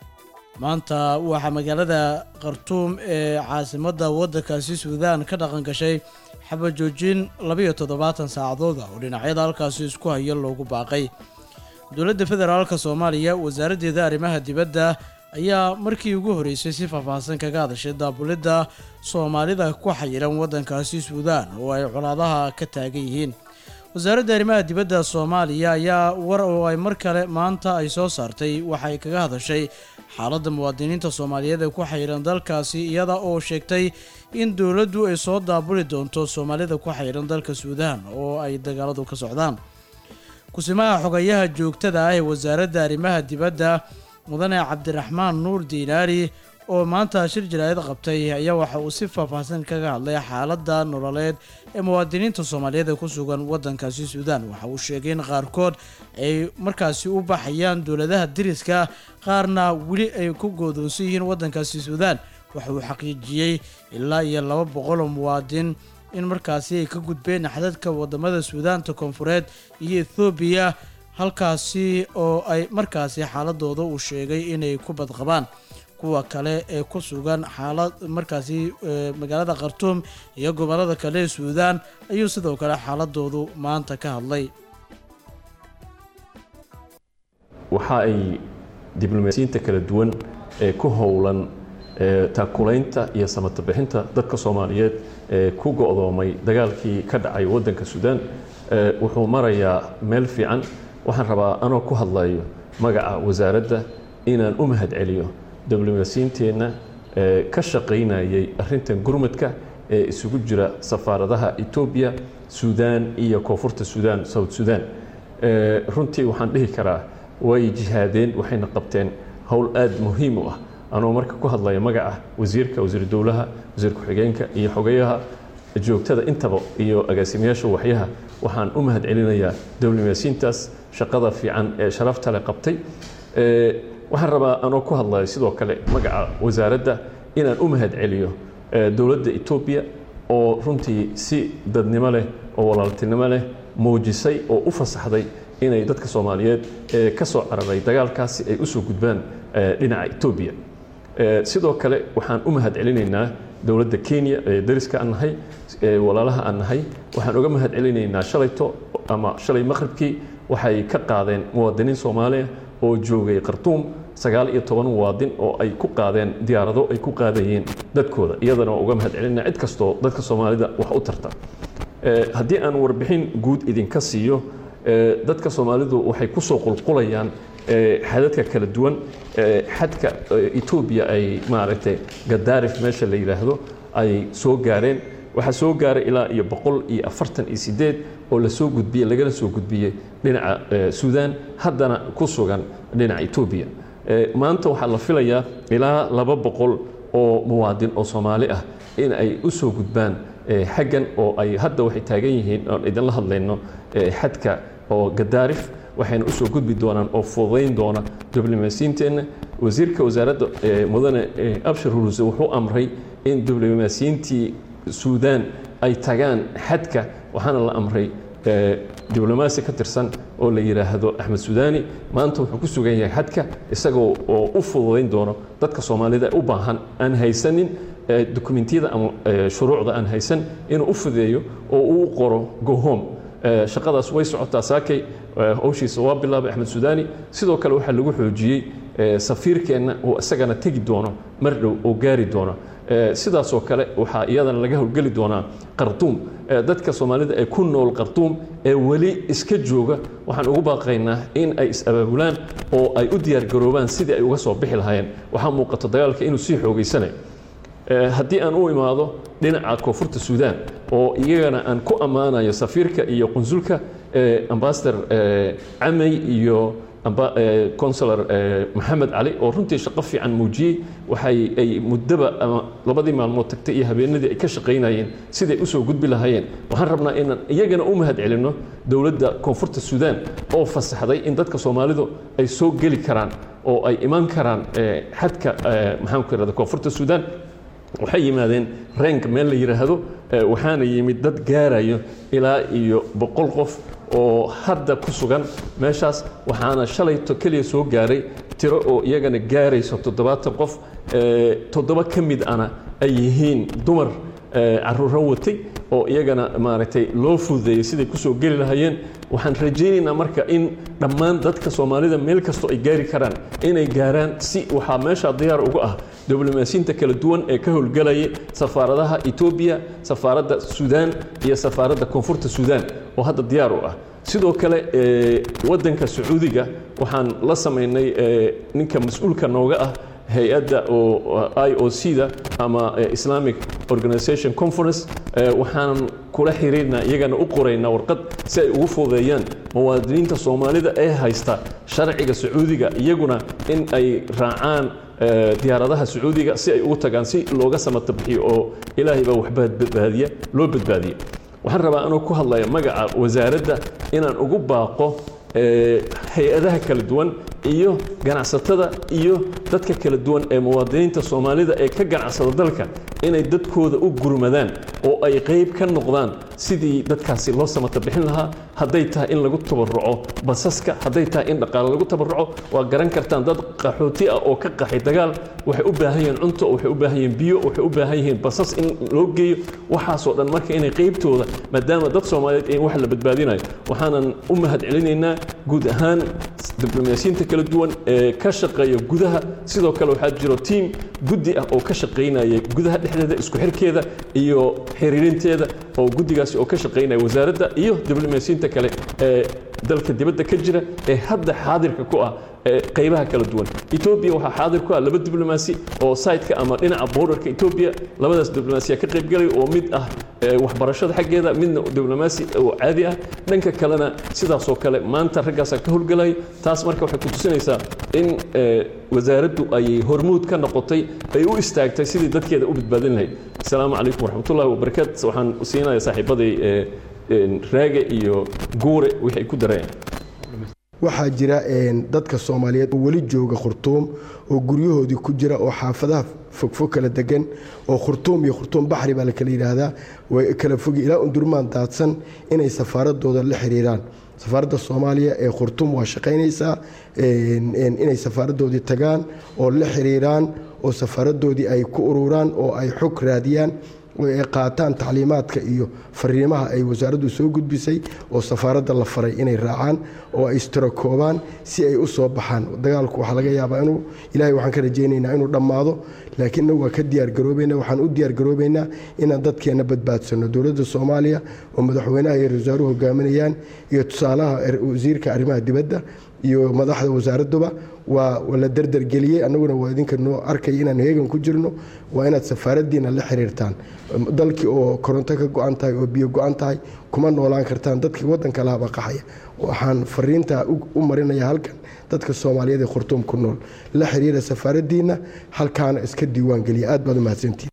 maanta waxaa magaalada khartuum ee caasimadda waddankaasi suudaan ka dhaqan gashay xabajoojin labayo toddobaatan saacadood ah oo dhinacyada halkaasi isku haya loogu baaqay dowladda federaalka soomaaliya wasaaraddeeda arrimaha dibadda ayaa markii ugu horreysay si faahfaahsan kaga hadashay daabulidda soomaalida ku xayiran waddankaasi suudaan oo ay colaadaha ka taagan yihiin wasaaradda arrimaha dibadda soomaaliya ayaa war oo ay mar kale maanta ay soo saartay waxay kaga hadashay xaaladda muwaadiniinta soomaaliyeed ee ku xayiran dalkaasi iyada oo sheegtay in dowladdu ay soo daabuli doonto soomaalida ku xayiran dalka suudaan oo ay dagaaladu ka socdaan kusimaha xogayaha joogtada ah ee wasaaradda arrimaha dibadda mudane cabdiraxmaan nuur diinaari oo maanta shir jaraa'id qabtay ayaa waxa uu si faahfaahsan kaga hadlay xaaladda nololeed ee muwaadiniinta soomaaliyeed ee ku sugan waddankaasi suudaan waxa uu sheegay in qaarkood ay markaasi u baxayaan dowladaha diriska qaarna weli ay ku goodoonsan yihiin waddankaasi suudaan waxa uu xaqiijiyey ilaa iyo laba boqol oo muwaadin in markaasi ay ka gudbeen xadadka wadamada suudaanta koonfureed iyo ethoobiya halkaasi oo ay markaasi xaaladooda uu sheegay inay ku badqabaan kuwa kale ee ku sugan xaalad markaasi magaalada khartuum iyo gobolada kale ee suudaan ayuu sidoo kale xaaladoodu maanta ka hadlay waxa ay diblomaasiyiinta kala duwan ee ku howlan ee, taakulaynta iyo samatabixinta dadka soomaaliyeed ee ku go'doomay dagaalkii ka dhacay waddanka suudaan ee, wuxuu marayaa meel fiican waxaan rabaa anoo ku hadlayo magaca wasaaradda inaan u mahadceliyo diblomaasiyiinteenna ee ka shaqaynayay arrintan gurmadka ee isugu jira safaaradaha etoobiya suudaan iyo koonfurta suudaan south suudaan Ee, runtii waxaan dhihi karaa way jihaadeen waxayna qabteen howl aad muhiim u ah anoo marka ku hadlaya magaca wasiirka wasiir dowlaha wasiir ku-xigeenka iyo xogeyaha joogtada intaba iyo agaasimayaasha waxyaha waxaan u mahadcelinayaa diblomaasiyiintaas shaqada fiican ee sharafta leh qabtay Ee, waxaan rabaa anoo ku hadlaya sidoo kale magaca wasaaradda inaan u mahadceliyo ee, dowladda etoobiya oo runtii si dadnimo leh oo walaaltinimo leh muujisay oo u fasaxday inay dadka soomaaliyeed ee ka soo cararay dagaalkaasi ay usoo gudbaan ee, dhinaca etoobiya Ee, sidoo kale waxaan u mahadcelinaynaa dowladda kenya ee dariska aan nahay ee walaalaha aan nahay waxaan uga mahadcelinaynaa shalayto ama shalay maqribkii waxay ka qaadeen muwaadiniin soomaaliya oo joogay khartuum sagaal iyo toban muwaadin oo ay ku qaadeen diyaarado ay ku qaadayeen dadkooda iyadana waa uga mahadcelinaa cid kastoo dadka soomaalida wax u tarta Ee, haddii aan warbixin guud idinka siiyo ee, dadka soomaalidu waxay ku soo qulqulayaan ee, xadadka kala duwan ee, xadka ee, etoobiya ay maaragtay gadaarif meesha la yidhaahdo ay soo gaareen waxaa soo gaaray ilaa iyo boqol iyo afartan iyo sideed oo lasoo gudbiyey lagala soo gudbiyey dhinaca ee, suudaan haddana ku sugan dhinaca etoobiya Ee, maanta waxaa la filayaa ilaa laba boqol oo muwaadin oo soomaali ah in ay u soo gudbaan ee, xaggan oo ay hadda waxay taagan yihiin oon idinla hadlayno ee, xadka oo gadaarif waxayna usoo gudbi doonaan oo fududayn doona diblomaasiyiinteenna wasiirka wasaaradda ee, mudane ee, abshir huluse wuxuu amray in diblomaasiyiintii suudaan ay tagaan xadka waxaana la amray ee, diblomaasi ka tirsan oo la yidhaahdo axmed sudaani maanta wuxuu ku sugan yahay xadka isagoo oo u fududayn doono dadka soomaalida ee u baahan aan haysanin ee, dukumentiyada ama ee, shuruucda aan haysan inuu u fudeeyo oo uu u qoro go home Ee, shaqadaas way socotaa saakay ee, howshiisa waa bilaabay axmed sudaani sidoo kale waxaa lagu xoojiyey ee, safiirkeenna oo isagana tegi doono mar dhow oo gaari doono Ee, sidaasoo kale waxaa iyadana laga howlgeli doonaa qartuum Ee, dadka soomaalida ee ku nool qartuum ee weli iska jooga waxaan ugu baaqaynaa in ay is-abaabulaan oo ay u diyaargaroobaan sidii ay uga soo bixi lahaayeen waxaa muuqato dagaalka inuu sii xoogeysanayo Ee, haddii aan u imaado dhinaca koonfurta suudaan oo iyagana aan ku ammaanayo safiirka iyo qunsulka ee, ambassador ee, camey iyo amba- ee, consular ee, maxamed cali oo runtii shaqo fiican muujiyey waxay ay muddaba ama labadii maalmood tagtay iyo habeenadii ay ka shaqaynayeen siday usoo gudbi lahaayeen waxaan rabnaa inaan iyagana u mahadcelinno dowladda koonfurta suudaan oo fasaxday in dadka soomaalidu ay soo geli karaan oo ay imaan karaan ee, xadka ee, maxaan ku irahda koonfurta suudaan waxay yimaadeen reenk meel la yidhaahdo ee, waxaana yimid dad gaarayo ilaa iyo boqol qof oo hadda ku sugan meeshaas waxaana shalayto keliya soo gaaray tiro oo iyagana gaarayso toddobaatan qof ee, toddoba ka mid ana ay yihiin dumar ee, caruuro watay oo iyagana maaragtay loo fududeeyey siday kusoo geli lahaayeen waxaan rajaynaynaa marka in dhammaan dadka soomaalida meel kastoo ay gaari karaan inay gaaraan si waxaa meesha diyaar uga ah diblomaasiyiinta kala duwan ee ka howlgalaya safaaradaha etoobiya safaaradda suudaan iyo safaaradda koonfurta suudaan oo hadda diyaar u ah sidoo kale ee, waddanka sacuudiga waxaan la samaynay ee, ninka mas-uulka nooga ah hay-adda oo i o c da ama eh, islamic organization conference eh, waxaan kula xiriirnaa iyagana u qoraynaa warqad si ay ugu fududeeyaan muwaadiniinta soomaalida ee haysta sharciga sacuudiga iyaguna in ay raacaan eh, diyaaradaha sacuudiga si ay ugu tagaan si looga samata bixiyo oo ilaahay baa waxba badbaadiya loo badbaadiya waxaan rabaa anoo ku hadlaya magaca wasaaradda inaan ugu baaqo eh, hay-adaha kala duwan iyo ganacsatada iyo dadka kala duwan ee muwaadiniinta soomaalida ee ka ganacsada dalka inay dadkooda u gurmadaan oo ay qayb ka noqdaan sidii dadkaasi loo samata bixin lahaa hadday tahay in lagu tabaruco basaska hadday tahay in dhaqaale lagu tabaruco waa garan kartaan dad qaxooti ah oo ka qaxay dagaal waxay u baahan yihiin cunto waxay u baahan yihiin biyo waxay u baahan yihiin basas in loo geeyo waxaasoo dhan marka inay qaybtooda maadaama dad soomaaliyeed in wax la badbaadinayo waxaanan u mahad celinaynaa guud ahaan diblomaasiyiinta kala duwan ee ka shaqeeya gudaha sidoo kale waxaa jiro tiim guddi ah oo ka shaqaynaya gudaha dhexdeeda isku xirkeeda iyo xiriirinteeda oo guddigaasi oo ka shaqaynaya wasaaradda iyo diblomaasiyiinta kale ee dalka dibadda ka jira ee hadda xaadirka ku ah ee qaybaha kala duwan etoobiya waxaa xaadir ku ah laba diblomaasi oo saytka ama dhinaca borderka etoobiya labadaas diblomaasiya ka qaybgalay oo mid ah ee waxbarashada xaggeeda midna diblomaasi oo caadi ah dhanka kalena sidaasoo kale maanta raggaasaa ka howlgalay taas marka waxay ku tusinaysaa in ee, wasaaraddu ay hormuud ka noqotay ay u istaagtay sidii dadkeeda u badbaadin lahayd asalaamu calaykum waraxmatullahi wabarakaatu waxaan siinaya saaxiibaday ee, een, raage iyo guure wixii ay ku dareen waxaa jira een, dadka soomaaliyeed oo weli jooga khurtuum oo guryahoodii ku jira oo xaafadaha fogfog kala degan oo khurtuum iyo khurtuum baxri baa la kala yidhaahdaa way kala fogi ilaa undurmaan daadsan inay safaaradooda la xiriiraan safaaradda soomaaliya ee khurtuum waa shaqaynaysaa een, een, inay safaaradoodii tagaan oo la xiriiraan oo safaaradoodii ay ku ururaan oo ay xog raadiyaan oo ay qaataan tacliimaadka iyo fariimaha ay wasaaraddu soo gudbisay oo safaaradda la faray inay raacaan oo ay istirakoobaan si ay u soo baxaan dagaalku waxaa laga yaabaa inuu ilaahay waxaan ka rajaynaynaa inuu dhammaado laakiin innagu waa ka diyaargaroobaynaa waxaan u diyaargaroobaynaa inaan dadkeenna badbaadsanno dowladda soomaaliya oo madaxweynaha iyo ra-iisul wasaaruhu hogaaminayaan iyo tusaalaha er- wasiirka arrimaha dibadda iyo madaxda wasaaradduba waa waa la derdergeliyey annaguna waa idinka noo arkaya inaan heegan ku jirno waa inaad safaaraddiina la xiriirtaan dalkii oo koronto ka go-an tahay oo biyo go-an tahay kuma noolaan kartaan dadkii waddanka lahabaa qaxaya waxaan fariintaa u u marinaya halkan dadka soomaaliyeed ee khurtuum ku nool la xiriira safaaraddiina halkaana iska diiwaan geliya aad baad u mahadsantihin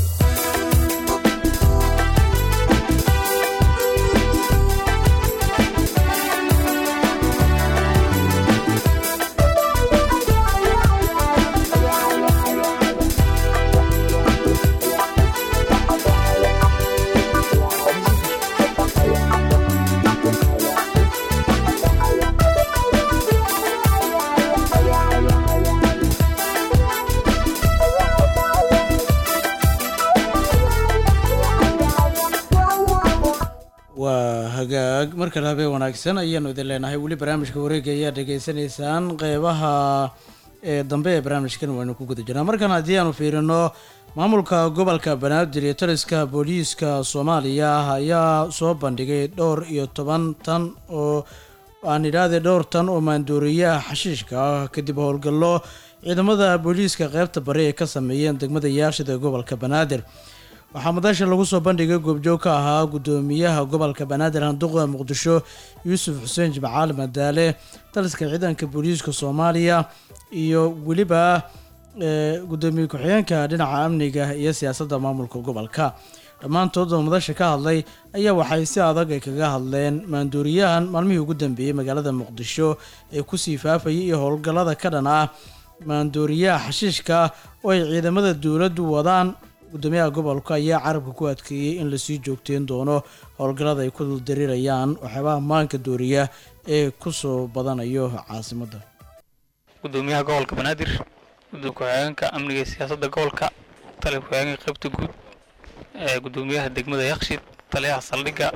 waa hagaag markale habeen wanaagsan ayaanu idin leenahay weli barnaamijka wareega ayaa dhegaysanaysaan qeybaha ee dambe ee barnaamijkan waynu ku guda jirnaa markan haddii aanu fiirino maamulka gobolka banaadir iyo taliska booliiska soomaaliya ayaa soo bandhigay dhowr iyo toban tan oo aan idhaahday dhowr tan oo maandooriyaha xashiishka ah kadib howlgallo ciidamada booliiska qeybta bari ay ka sameeyeen degmada yaashida ee gobolka banaadir waxaa madasha lagu soo bandhigay goobjoog ka ahaa gudoomiyaha gobolka banaadir handuqa muqdisho yuusuf xuseen jimcaali madaale taliska ciidanka booliiska soomaaliya iyo weliba ee, gudoomiye ku-xigeenka dhinaca amniga iyo siyaasadda maamulka gobolka dhammaantood oo madasha ka hadlay ayaa waxay si adag ay kaga hadleen maandooriyahan maalmihii ugu dambeeyey magaalada muqdisho ee kusii faafayay iyo howlgallada ka dhan ah maandooriyaha xashiishka oo ay ciidamada dowladdu wadaan gudoomiyaha gobolka ayaa carabka ku adkeeyey in lasii joogteyn doono howlgallada ay ku duldarirayaan waxyaabaha maanka dooriya ee kusoo badanayo caasimadda gudoomiyaha gobolka banaadir gudoomiye ku-xigeenka amniga iyo siyaasadda gobolka taliya ku-xigeenka qaybta guud ee gudoomiyaha degmada yakshid taliyaha saldhigga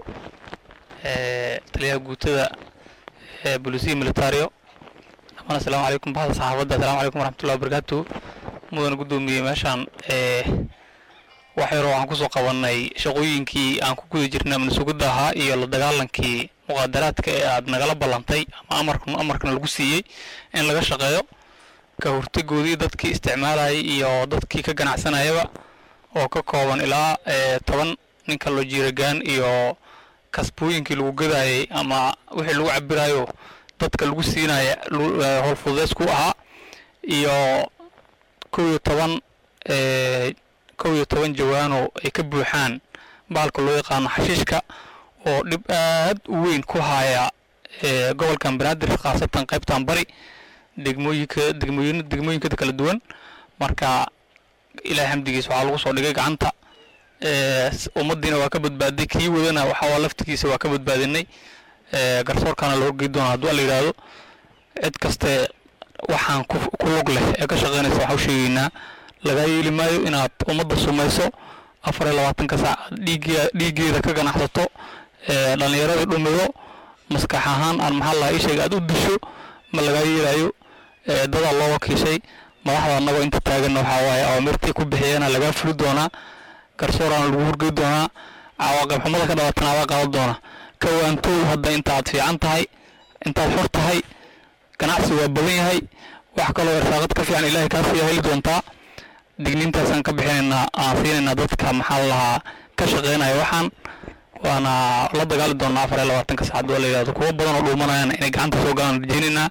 ee taliyaha guutada ee bolisiya militario dhamaan asalaamu calaykum bahda saxaafadda asalaamu calaykum waraxmatullahi wabarakaatu mudana gudoomiye meeshaan ee wax yaroo waxaan kusoo qabanay shaqooyinkii aan ku guda jirnay amni sugidda ahaa iyo la dagaalankii muqaadaraadka ee aad nagala ballantay ama amarkan amarkana lagu siiyey in laga shaqeeyo ka hortagoodii dadkii isticmaalayay iyo dadkii ka ganacsanayaba oo ka kooban ilaa ee, toban ninka loo jiiragaan iyo kasbooyinkii lagu gadayay ama wixii lagu cabirayo dadka lagu siinaya lu- ee, howl fududeys ku ahaa iyo kow iyo toban ee, kow iyo toban jawaano ay ka buuxaan bahalka loo yaqaano xashiishka oo dhib aad u weyn ku haya ee, gobolkan banaadir khaasatan qaybtan bari degmooyinka degmooyin degmooyinkada kala duwan marka ilaahay xamdigiisa waxaa lagu soo dhigay gacanta ee, s- ummaddiina waa ka badbaaday kii wadana waxaa laftigiisa waa ka badbaadinay ee, garsoorkana la horgey doona hadduu alla yidhaahdo cid kaste waxaan ku ku lug leh ee ka shaqaynaysa waxaa u sheegaynaa lagaa yeeli maayo inaad ummadda sumayso afar iyo labaatanka saac aad dhiigge- dhiiggeeda ka ganacsato ee, dhallinyarada dhumido maskax ahaan aan maxaa lahaa ii sheega aad u disho ma lagaa yeelayo ee dadaa loo wakiishay madaxda annagoo inta taaganna waxaa waaye awaamirtii ku bixiyeenna lagaa fuli doonaa garsooraana lagu hurgey doonaa cawaaqib xumada ka dhalatana adaa qaadan doona ka waantow hadda intaad fiican tahay intaad xor tahay ganacsi waa badan yahay wax kaloo irsaaqad ka fiican ilaahay kaa siiya heli doontaa digniintaasaan ka bixinaynaa aan siinaynaa dadka maxaa la lahaa ka shaqeynaya waxaan waana la dagaali doonaa afar iyo labaatanka saacad oo la yidhahdo kuwo badan oo dhuumanayaan inay gacanta soo galaan rajeynaynaa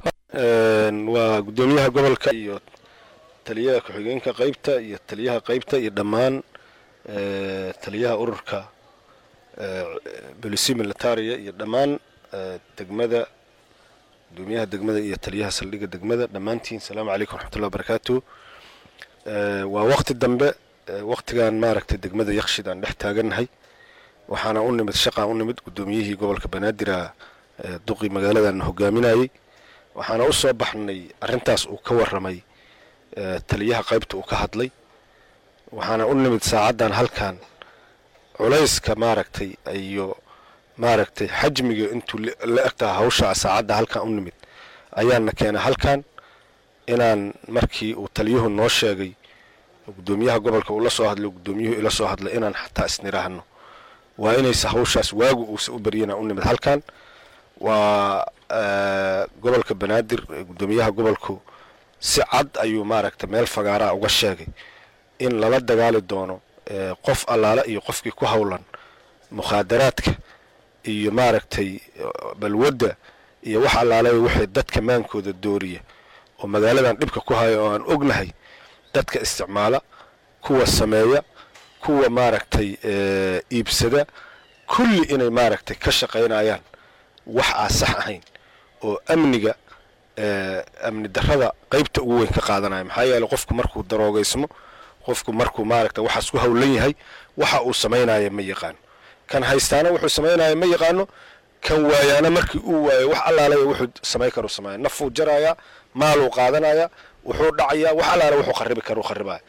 waa guddoomiyaha gobolka iyo taliyaha ku-xigeenka qaybta iyo taliyaha qaybta iyo dhammaan eh, taliyaha ururka eh, bolisi militaria iyo dhammaan eh, degmada guddoomiyaha degmada iyo taliyaha saldhigga degmada dhammaantiin salaamu calaykum waraxmatullahi wabarakaatu Eh, waa waqti dambe eh, waqtigan maaragtay degmada yakshid aan dhex taagannahay waxaana u nimid shaqaan u nimid guddoomiyihii gobolka banaadir duqii magaaladan hogaaminayay waxaana u soo baxnay arrintaas uu ka warramay eh, taliyaha qaybta uu ka hadlay waxaana u nimid saacaddan halkan culayska maaragtay iyo maaragtay xajmiga intuu la- la egtaha hawsha saacadda halkan u nimid ayaana keenay halkan inaan markii uu taliyuhu noo sheegay oo guddoomiyaha gobolka uu la soo hadlay guddoomiyuhu ila soo hadlay inaan xataa isniraahno waa inaysa hawshaas waagu uusa u baryana u nimid halkan waa eh, gobolka banaadir eh, guddoomiyaha gobolku si cad ayuu maaragtay meel fagaaraa uga sheegay in lala dagaali doono eh, qof allaala iyo qofkii ku howlan mukhaadaraadka iyo maaragtay eh, balwadda iyo wax allaala wixii dadka maankooda dooriya oo magaaladan dhibka ku haya oo aan ognahay dadka isticmaala kuwa sameeya kuwa maaragtay eh, iibsada kulli inay maaragtay ka shaqaynayaan wax aan sax ahayn oo amniga eh, amni darrada qaybta ugu weyn ka qaadanaya maxaa yeelay qofku markuu daroogaysmo qofku markuu maaragta waxaas ku howlan yahay waxa uu samaynaya ma yaqaano kan haystaana wuxuu samaynaya ma yaqaano kan waayaana markii uu waayo wax allaale wuxuu samayn karu sameeya nafuu jarayaa maaluu qaadanaya wuxuu dhacayaa wax allaale wuxuu kharibi karu kharibaya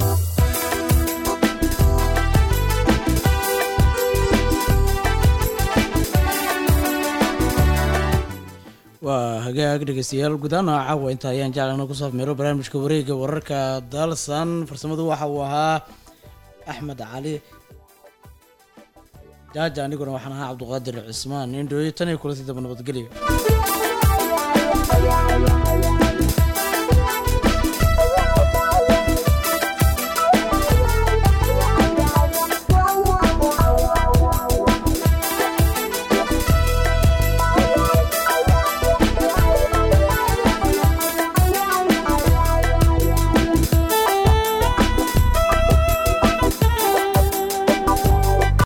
waa hagaag dhegeystayaal gudahaan caawa inta ayaan jeclana ku saafmeero barnaamijka wareega wararka dalsan farsamadu waxa uu ahaa axmed cali jaaja aniguna waxaan ahaa cabduqaadir cismaan indhooyo tan iyo kulantii daba nabadgelyo